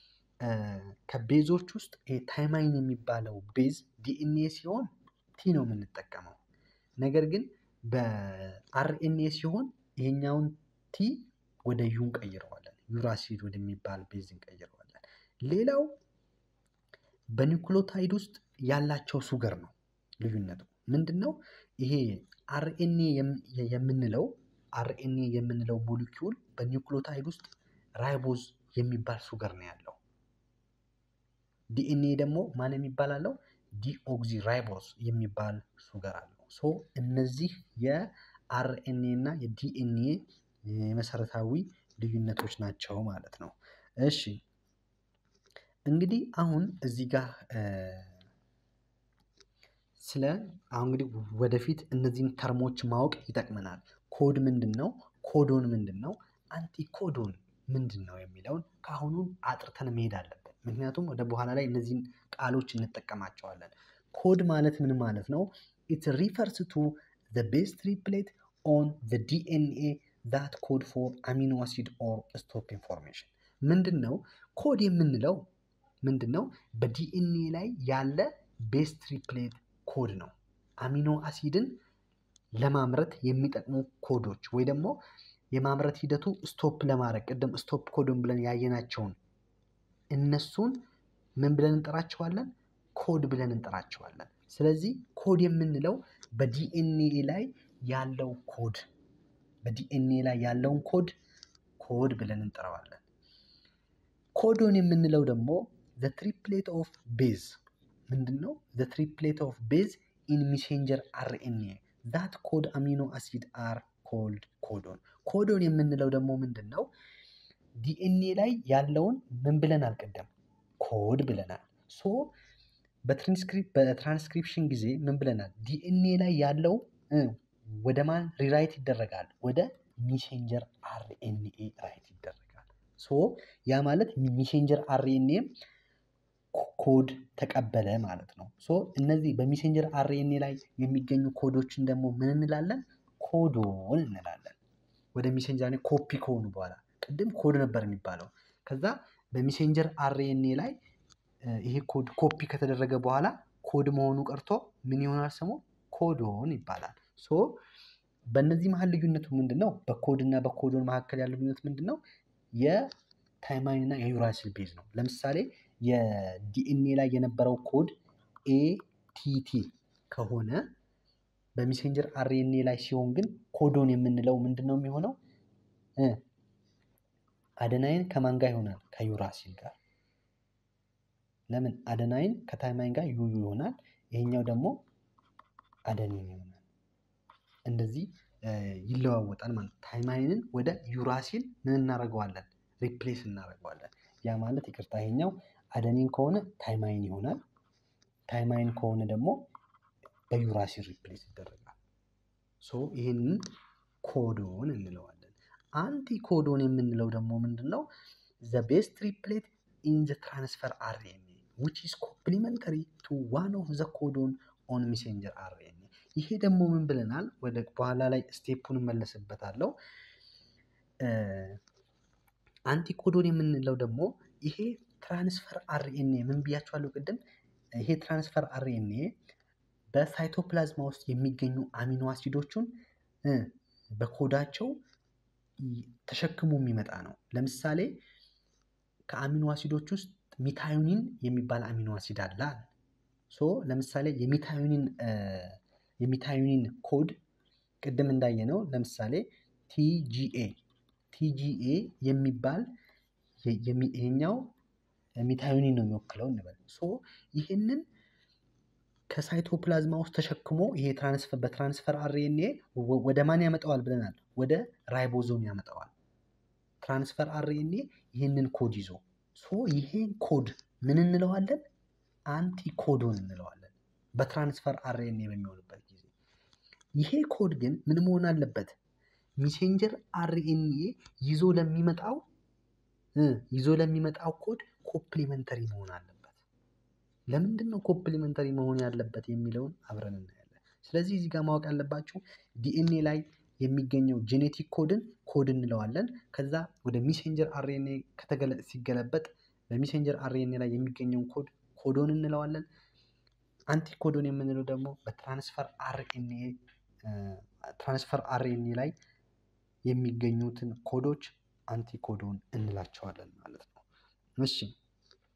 ከቤዞች ውስጥ ታይማይን የሚባለው ቤዝ ዲኤንኤ ሲሆን ቲ ነው የምንጠቀመው። ነገር ግን በአርኤንኤ ሲሆን ይሄኛውን ቲ ወደ ዩ እንቀይረዋለን። ዩራሲል ወደሚባል ቤዝ እንቀይረዋለን። ሌላው በኒውክሎታይድ ውስጥ ያላቸው ሱገር ነው ልዩነቱ ምንድን ነው? ይሄ አርኤንኤ የምንለው አርኤንኤ የምንለው ሞሊኪውል በኒውክሎታይድ ውስጥ ራይቦዝ የሚባል ሱገር ነው ያለው። ዲኤንኤ ደግሞ ማን የሚባል አለው? ዲኦክዚ ራይቦዝ የሚባል ሱገር አለው። ሶ እነዚህ የአርኤንኤ እና የዲኤንኤ የመሰረታዊ ልዩነቶች ናቸው ማለት ነው። እሺ እንግዲህ አሁን እዚህ ጋር ስለ አሁን እንግዲህ ወደፊት እነዚህን ተርሞች ማወቅ ይጠቅመናል። ኮድ ምንድን ነው? ኮዶን ምንድን ነው? አንቲኮዶን ምንድን ነው የሚለውን ከአሁኑ አጥርተን መሄድ አለብን። ምክንያቱም ወደ በኋላ ላይ እነዚህን ቃሎች እንጠቀማቸዋለን። ኮድ ማለት ምን ማለት ነው? ኢት ሪፈርስ ቱ ዘ ቤዝ ትሪፕሌት ኦን ዘ ዲኤንኤ ዛት ኮድ ፎር አሚኖ አሲድ ኦር ስቶፕ ኢንፎርሜሽን ምንድን ነው? ኮድ የምንለው ምንድን ነው? በዲኤንኤ ላይ ያለ ቤዝ ትሪፕሌት ኮድ ነው። አሚኖ አሲድን ለማምረት የሚጠቅሙ ኮዶች ወይ ደግሞ የማምረት ሂደቱ ስቶፕ ለማድረግ ቅድም ስቶፕ ኮድን ብለን ያየናቸውን እነሱን ምን ብለን እንጠራቸዋለን? ኮድ ብለን እንጠራቸዋለን። ስለዚህ ኮድ የምንለው በዲኤንኤ ላይ ያለው ኮድ በዲኤንኤ ላይ ያለውን ኮድ ኮድ ብለን እንጠራዋለን። ኮዶን የምንለው ደግሞ ዘ ትሪፕሌት ኦፍ ቤዝ ምንድን ነው? ዘ ትሪፕሌት ኦፍ ቤዝ ኢን ሚሴንጀር አርኤንኤ ዛት ኮድ አሚኖ አሲድ አር ኮልድ ኮዶን። ኮዶን የምንለው ደግሞ ምንድን ነው? ዲኤንኤ ላይ ያለውን ምን ብለናል? ቅድም ኮድ ብለናል። ሶ በትራንስክሪፕሽን ጊዜ ምን ብለናል? ዲኤንኤ ላይ ያለው ወደ ማን ሪራይት ይደረጋል? ወደ ሚሴንጀር አርኤንኤ ራይት ይደረጋል። ሶ ያ ማለት ሚሴንጀር አርኤንኤ ኮድ ተቀበለ ማለት ነው። ሶ እነዚህ በሜሴንጀር አርኤንኤ ላይ የሚገኙ ኮዶችን ደግሞ ምን እንላለን? ኮዶን እንላለን። ወደ ሜሴንጀር ኮፒ ከሆኑ በኋላ ቅድም ኮድ ነበር የሚባለው። ከዛ በሜሴንጀር አርኤንኤ ላይ ይሄ ኮድ ኮፒ ከተደረገ በኋላ ኮድ መሆኑ ቀርቶ ምን ይሆናል? ስሙ ኮዶን ይባላል። ሶ በእነዚህ መሀል ልዩነቱ ምንድን ነው? በኮድ እና በኮዶን መካከል ያለው ልዩነት ምንድን ነው? የታይማይን እና የዩራሲል ቤዝ ነው። ለምሳሌ የዲኤንኤ ላይ የነበረው ኮድ ኤቲቲ ከሆነ በሜሴንጀር አርኤንኤ ላይ ሲሆን ግን ኮዶን የምንለው ምንድን ነው የሚሆነው? አደናይን ከማን ጋር ይሆናል? ከዩራሲል ጋር። ለምን አደናይን ከታይማይን ጋር ዩዩ ይሆናል። ይሄኛው ደግሞ አደኒን ይሆናል። እንደዚህ ይለዋወጣል ማለት ታይማይንን ወደ ዩራሲል ምን እናደርገዋለን? ሪፕሌስ እናደርገዋለን። ያ ማለት ይቅርታ ይሄኛው አደኒን ከሆነ ታይማይን ይሆናል። ታይማይን ከሆነ ደግሞ በዩራሲል ሪፕሌስ ይደረጋል። ሶ ይህንን ኮዶን እንለዋለን። አንቲ ኮዶን የምንለው ደግሞ ምንድን ነው? ዘ ቤዝ ትሪፕሌት ኢን ዘ ትራንስፈር አርኤንኤ ዊች ኢዝ ኮምፕሊመንተሪ ቱ ዋን ኦፍ ዘ ኮዶን ኦን ሜሴንጀር አርኤንኤ። ይሄ ደግሞ ምን ብለናል? ወደ በኋላ ላይ ስቴፑን እመለስበታለሁ። አንቲኮዶን የምንለው ደግሞ ይሄ ትራንስፈር አርኤንኤ ምን ብያቸዋለሁ ቅድም? ይሄ ትራንስፈር አርኤንኤ በሳይቶፕላዝማ ውስጥ የሚገኙ አሚኖ አሲዶቹን በኮዳቸው ተሸክሞ የሚመጣ ነው። ለምሳሌ ከአሚኖ አሲዶች ውስጥ ሚታዩኒን የሚባል አሚኖ አሲድ አለ። ሶ ለምሳሌ የሚታዩኒን የሚታዩኒን ኮድ ቅድም እንዳየነው ለምሳሌ ቲጂኤ ቲጂኤ የሚባል ይሄኛው ሚታዩኒን ነው የሚወክለው እንበል። ሶ ይህንን ከሳይቶፕላዝማ ውስጥ ተሸክሞ ይሄ ትራንስፈር በትራንስፈር አርኤንኤ ወደ ማን ያመጣዋል ብለናል? ወደ ራይቦዞም ያመጣዋል። ትራንስፈር አርኤንኤ ይህንን ኮድ ይዞ ሶ ይሄን ኮድ ምን እንለዋለን? አንቲኮዶን እንለዋለን። በትራንስፈር አርኤንኤ በሚሆንበት ጊዜ ይሄ ኮድ ግን ምን መሆን አለበት? ሚሴንጀር አርኤንኤ ይዞ ለሚመጣው ይዞ ለሚመጣው ኮድ ኮምፕሊመንተሪ መሆን አለበት። ለምንድን ነው ኮምፕሊመንተሪ መሆን ያለበት የሚለውን አብረን እናያለን። ስለዚህ እዚህ ጋር ማወቅ ያለባችሁ ዲኤንኤ ላይ የሚገኘው ጄኔቲክ ኮድን ኮድ እንለዋለን። ከዛ ወደ ሚሴንጀር አርኤንኤ ከተገለጠ ሲገለበጥ በሚሴንጀር አርኤንኤ ላይ የሚገኘውን ኮድ ኮዶን እንለዋለን። አንቲኮዶን የምንለው ደግሞ በትራንስፈር አርኤንኤ ትራንስፈር አርኤንኤ ላይ የሚገኙትን ኮዶች አንቲኮዶን እንላቸዋለን ማለት ነው። እሺ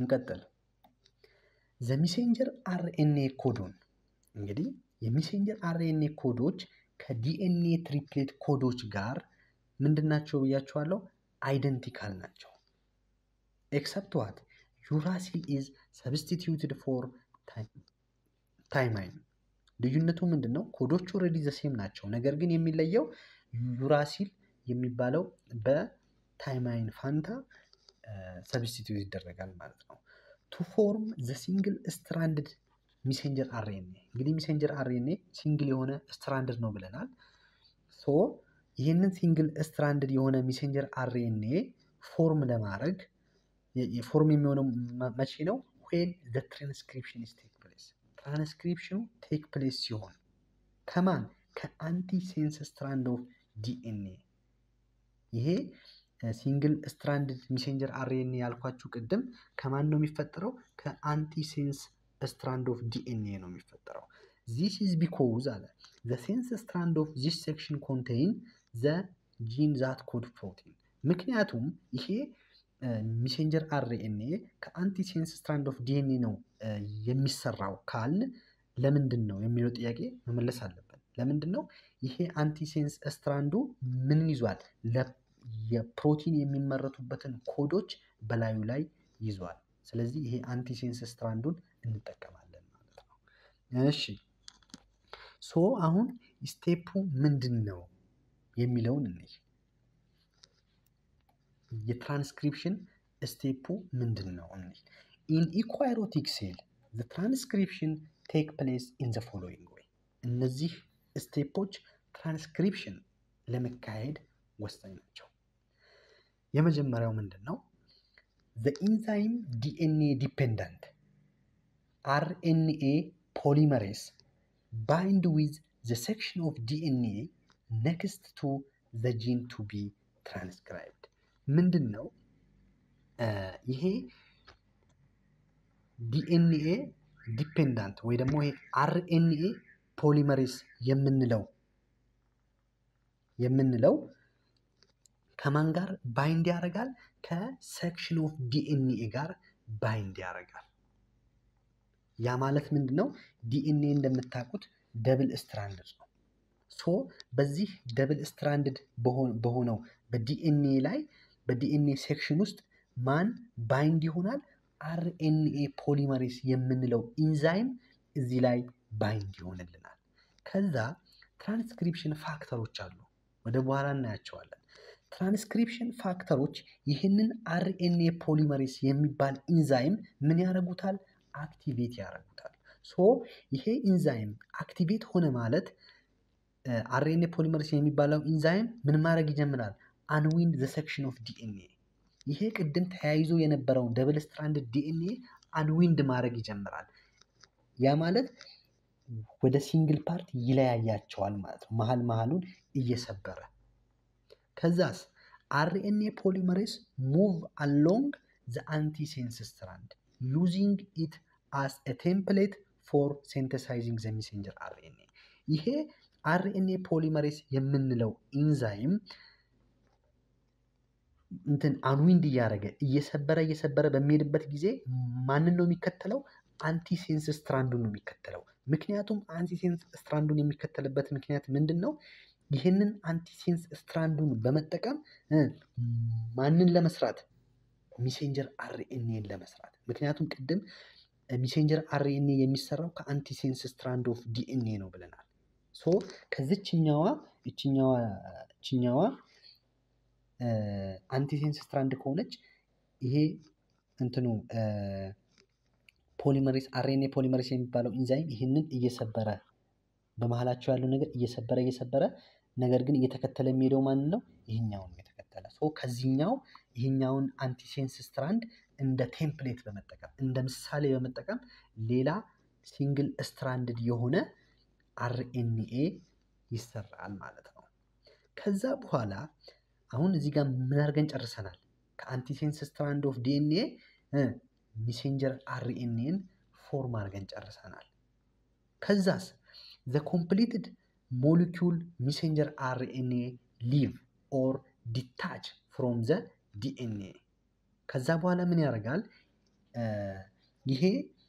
እንቀጥል። ዘ ሚሴንጀር አርኤንኤ ኮዶን እንግዲህ የሚሴንጀር አርኤንኤ ኮዶች ከዲኤንኤ ትሪፕሌት ኮዶች ጋር ምንድናቸው ብያቸዋለሁ? አይደንቲካል ናቸው። ኤክሰፕት ዋት ዩራሲል ኢዝ ሰብስቲትዩትድ ፎር ታይማይን። ልዩነቱ ምንድን ነው? ኮዶቹ ኦልሬዲ ዘሴም ናቸው። ነገር ግን የሚለየው ዩራሲል የሚባለው በታይማይን ፋንታ ሰብስቲትዩት ይደረጋል ማለት ነው። ቱ ፎርም ዘ ሲንግል ስትራንድድ ሚሴንጀር አርኤንኤ እንግዲህ ሚሴንጀር አርኤንኤ ሲንግል የሆነ ስትራንድድ ነው ብለናል። ሶ ይህንን ሲንግል ስትራንድድ የሆነ ሚሴንጀር አርኤንኤ ፎርም ለማድረግ ፎርም የሚሆነው መቼ ነው? ዌን ዘ ትራንስክሪፕሽን ቴክ ፕሌስ ትራንስክሪፕሽኑ ቴክ ፕሌስ ሲሆን ከማን ከአንቲ ሴንስ ስትራንድ ኦፍ ዲኤንኤ ይሄ ሲንግል ስትራንድድ ሚሴንጀር አርኤንኤ ያልኳችሁ ቅድም ከማን ነው የሚፈጠረው? ከአንቲሴንስ ስትራንድ ኦፍ ዲኤንኤ ነው የሚፈጠረው። ዚስ ኢዝ ቢኮዝ አለ ዘ ሴንስ ስትራንድ ኦፍ ዚስ ሴክሽን ኮንቴይን ዘ ጂን ዛት ኮድ ፕሮቲን። ምክንያቱም ይሄ ሚሴንጀር አርኤንኤ ከአንቲሴንስ ስትራንድ ኦፍ ዲኤንኤ ነው የሚሰራው ካልን ለምንድን ነው የሚለው ጥያቄ መመለስ አለብን። ለምንድን ነው ይሄ አንቲሴንስ ስትራንዱ ምንን ይዟል? የፕሮቲን የሚመረቱበትን ኮዶች በላዩ ላይ ይዟል። ስለዚህ ይሄ አንቲሴንስ ስትራንዱን እንጠቀማለን ማለት ነው። እሺ ሶ አሁን ስቴፑ ምንድን ነው የሚለውን እንይ። የትራንስክሪፕሽን ስቴፑ ምንድን ነው እንይ። ኢን ኢኳይሮቲክ ሴል ዘ ትራንስክሪፕሽን ቴክ ፕሌስ ኢን ዘ ፎሎዊንግ ወይ እነዚህ ስቴፖች ትራንስክሪፕሽን ለመካሄድ ወሳኝ ናቸው። የመጀመሪያው ምንድን ነው? ዘ ኢንዛይም ዲኤንኤ ዲፔንዳንት አርኤንኤ ፖሊመሬስ ባይንድ ዊዝ ዘ ሴክሽን ኦፍ ዲኤንኤ ኔክስት ቱ ዘ ጂን ቱ ቢ ትራንስክራይብድ ምንድን ነው ይሄ ዲኤንኤ ዲፔንዳንት ወይ ደግሞ ይሄ አርኤንኤ ፖሊመሬስ የምንለው የምንለው ከማን ጋር ባይንድ ያደርጋል? ከሴክሽን ኦፍ ዲኤንኤ ጋር ባይንድ ያደርጋል። ያ ማለት ምንድን ነው? ዲኤንኤ እንደምታውቁት ደብል ስትራንድድ ነው። ሶ በዚህ ደብል ስትራንድድ በሆነው በዲኤንኤ ላይ በዲኤንኤ ሴክሽን ውስጥ ማን ባይንድ ይሆናል? አርኤንኤ ፖሊመሬስ የምንለው ኢንዛይም እዚህ ላይ ባይንድ ይሆንልናል። ከዛ ትራንስክሪፕሽን ፋክተሮች አሉ፣ ወደ በኋላ እናያቸዋለን። ትራንስክሪፕሽን ፋክተሮች ይህንን አርኤንኤ ፖሊመሬስ የሚባል ኢንዛይም ምን ያደርጉታል? አክቲቬት ያደርጉታል። ሶ ይሄ ኢንዛይም አክቲቬት ሆነ ማለት አርኤንኤ ፖሊመሬስ የሚባለው ኢንዛይም ምን ማድረግ ይጀምራል? አንዊንድ ዘ ሴክሽን ኦፍ ዲኤንኤ ይሄ ቅድም ተያይዞ የነበረውን ደብል ስትራንድ ዲኤንኤ አንዊንድ ማድረግ ይጀምራል። ያ ማለት ወደ ሲንግል ፓርት ይለያያቸዋል ማለት ነው፣ መሀል መሀሉን እየሰበረ ከዛስ አርኤንኤ ፖሊመሬስ ሙቭ አሎንግ ዘ አንቲሴንስ ስትራንድ ዩዚንግ ኢት አስ ኤ ቴምፕሌት ፎር ሴንተሳይዚንግ ዘ ሜሴንጀር አርኤንኤ ይሄ አርኤንኤ ፖሊመሬስ የምንለው ኢንዛይም እንትን አንዊንድ እያደረገ እየሰበረ እየሰበረ በሚሄድበት ጊዜ ማንን ነው የሚከተለው? አንቲሴንስ ስትራንዱን ነው የሚከተለው። ምክንያቱም አንቲሴንስ ስትራንዱን የሚከተልበት ምክንያት ምንድን ነው? ይህንን አንቲሴንስ ስትራንዱን በመጠቀም ማንን ለመስራት ሚሴንጀር አርኤንኤን ለመስራት። ምክንያቱም ቅድም ሚሴንጀር አርኤንኤ የሚሰራው ከአንቲሴንስ ስትራንድ ኦፍ ዲኤንኤ ነው ብለናል። ሶ ከዚችኛዋ ይችኛዋ ይችኛዋ አንቲሴንስ ስትራንድ ከሆነች ይሄ እንትኑ ፖሊመሬስ አርኤንኤ ፖሊመሬስ የሚባለው ኢንዛይም ይህንን እየሰበረ በመሀላቸው ያለው ነገር እየሰበረ እየሰበረ ነገር ግን እየተከተለ የሚሄደው ማንን ነው? ይህኛውን የተከተለ ሶ ከዚህኛው ይህኛውን አንቲሴንስ ስትራንድ እንደ ቴምፕሌት በመጠቀም እንደ ምሳሌ በመጠቀም ሌላ ሲንግል ስትራንድድ የሆነ አርኤንኤ ይሰራል ማለት ነው። ከዛ በኋላ አሁን እዚህ ጋር ምን አድርገን ጨርሰናል? ከአንቲሴንስ ስትራንድ ኦፍ ዲኤንኤ ሚሴንጀር አርኤንኤን ፎርም አድርገን ጨርሰናል። ከዛስ ዘ ኮምፕሊትድ ሞሊኪውል ሚሴንጀር አርኤንኤ ሊቭ ኦር ዲታች ፍሮም ዘ ዲኤንኤ ከዛ በኋላ ምን ያደርጋል? ይሄ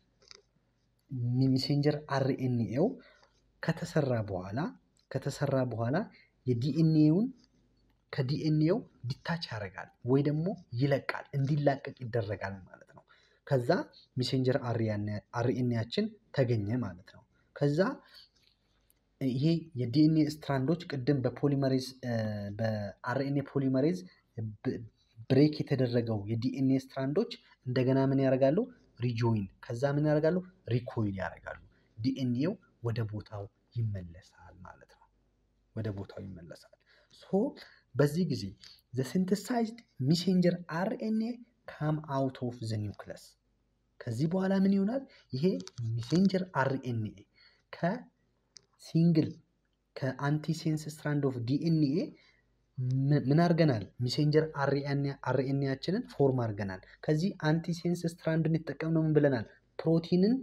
ሜሴንጀር አርኤንኤው ከተሰራ በኋላ ከተሰራ በኋላ የዲኤንኤውን ከዲኤንኤው ዲታች ያደርጋል ወይ ደግሞ ይለቃል፣ እንዲላቀቅ ይደረጋል ማለት ነው። ከዛ ሜሴንጀር አርኤንኤያችን ተገኘ ማለት ነው። ከዛ ይሄ የዲኤንኤ ስትራንዶች ቅድም በፖሊመሬዝ በአርኤንኤ ፖሊመሬዝ ብሬክ የተደረገው የዲኤንኤ ስትራንዶች እንደገና ምን ያደርጋሉ? ሪጆይን ከዛ ምን ያደርጋሉ? ሪኮይል ያደርጋሉ። ዲኤንኤው ወደ ቦታው ይመለሳል ማለት ነው። ወደ ቦታው ይመለሳል። ሶ በዚህ ጊዜ ዘ ሲንተሳይዝድ ሜሴንጀር አርኤንኤ ካም አውት ኦፍ ዘ ኒውክለስ ከዚህ በኋላ ምን ይሆናል? ይሄ ሜሴንጀር አርኤንኤ ከሲንግል ከአንቲሴንስ ስትራንድ ኦፍ ዲኤንኤ ምን አድርገናል? ሜሴንጀር አርኤንኤያችንን ፎርም አድርገናል። ከዚህ አንቲሴንስ ስትራንድን የተጠቀምነው ምን ብለናል? ፕሮቲንን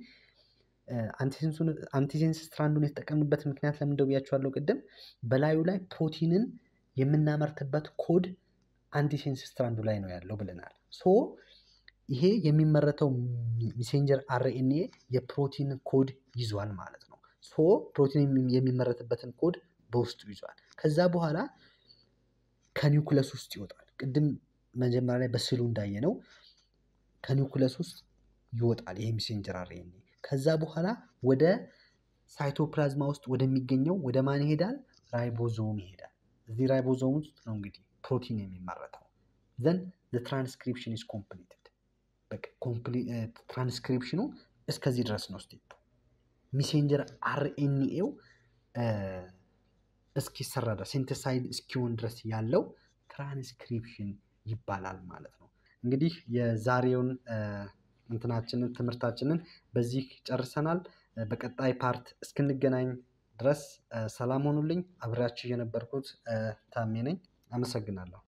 አንቲሴንስ ስትራንዱን የተጠቀምንበት ምክንያት ለምን ብያችኋለሁ ቅድም። በላዩ ላይ ፕሮቲንን የምናመርትበት ኮድ አንቲሴንስ ስትራንዱ ላይ ነው ያለው ብለናል። ሶ ይሄ የሚመረተው ሜሴንጀር አርኤንኤ የፕሮቲን ኮድ ይዟል ማለት ነው። ሶ ፕሮቲን የሚመረትበትን ኮድ በውስጡ ይዟል። ከዛ በኋላ ከኒውክለስ ውስጥ ይወጣል። ቅድም መጀመሪያ ላይ በስዕሉ እንዳየነው ከኒውክለስ ውስጥ ይወጣል ይሄ ሜሴንጀር አርኤንኤ። ከዛ በኋላ ወደ ሳይቶፕላዝማ ውስጥ ወደሚገኘው ወደ ማን ይሄዳል? ራይቦዞም ይሄዳል። እዚህ ራይቦዞም ውስጥ ነው እንግዲህ ፕሮቲን የሚመረተው። ዘን ትራንስክሪፕሽን ኢዝ ኮምፕሊትድ። በቃ ትራንስክሪፕሽኑ እስከዚህ ድረስ ነው ስቴፕ። ሜሴንጀር አርኤንኤው እስኪሰራ ድረስ ሴንተሳይድ እስኪሆን ድረስ ያለው ትራንስክሪፕሽን ይባላል ማለት ነው። እንግዲህ የዛሬውን እንትናችንን ትምህርታችንን በዚህ ጨርሰናል። በቀጣይ ፓርት እስክንገናኝ ድረስ ሰላም ሆኑልኝ። አብሬያችሁ የነበርኩት ታሜ ነኝ። አመሰግናለሁ።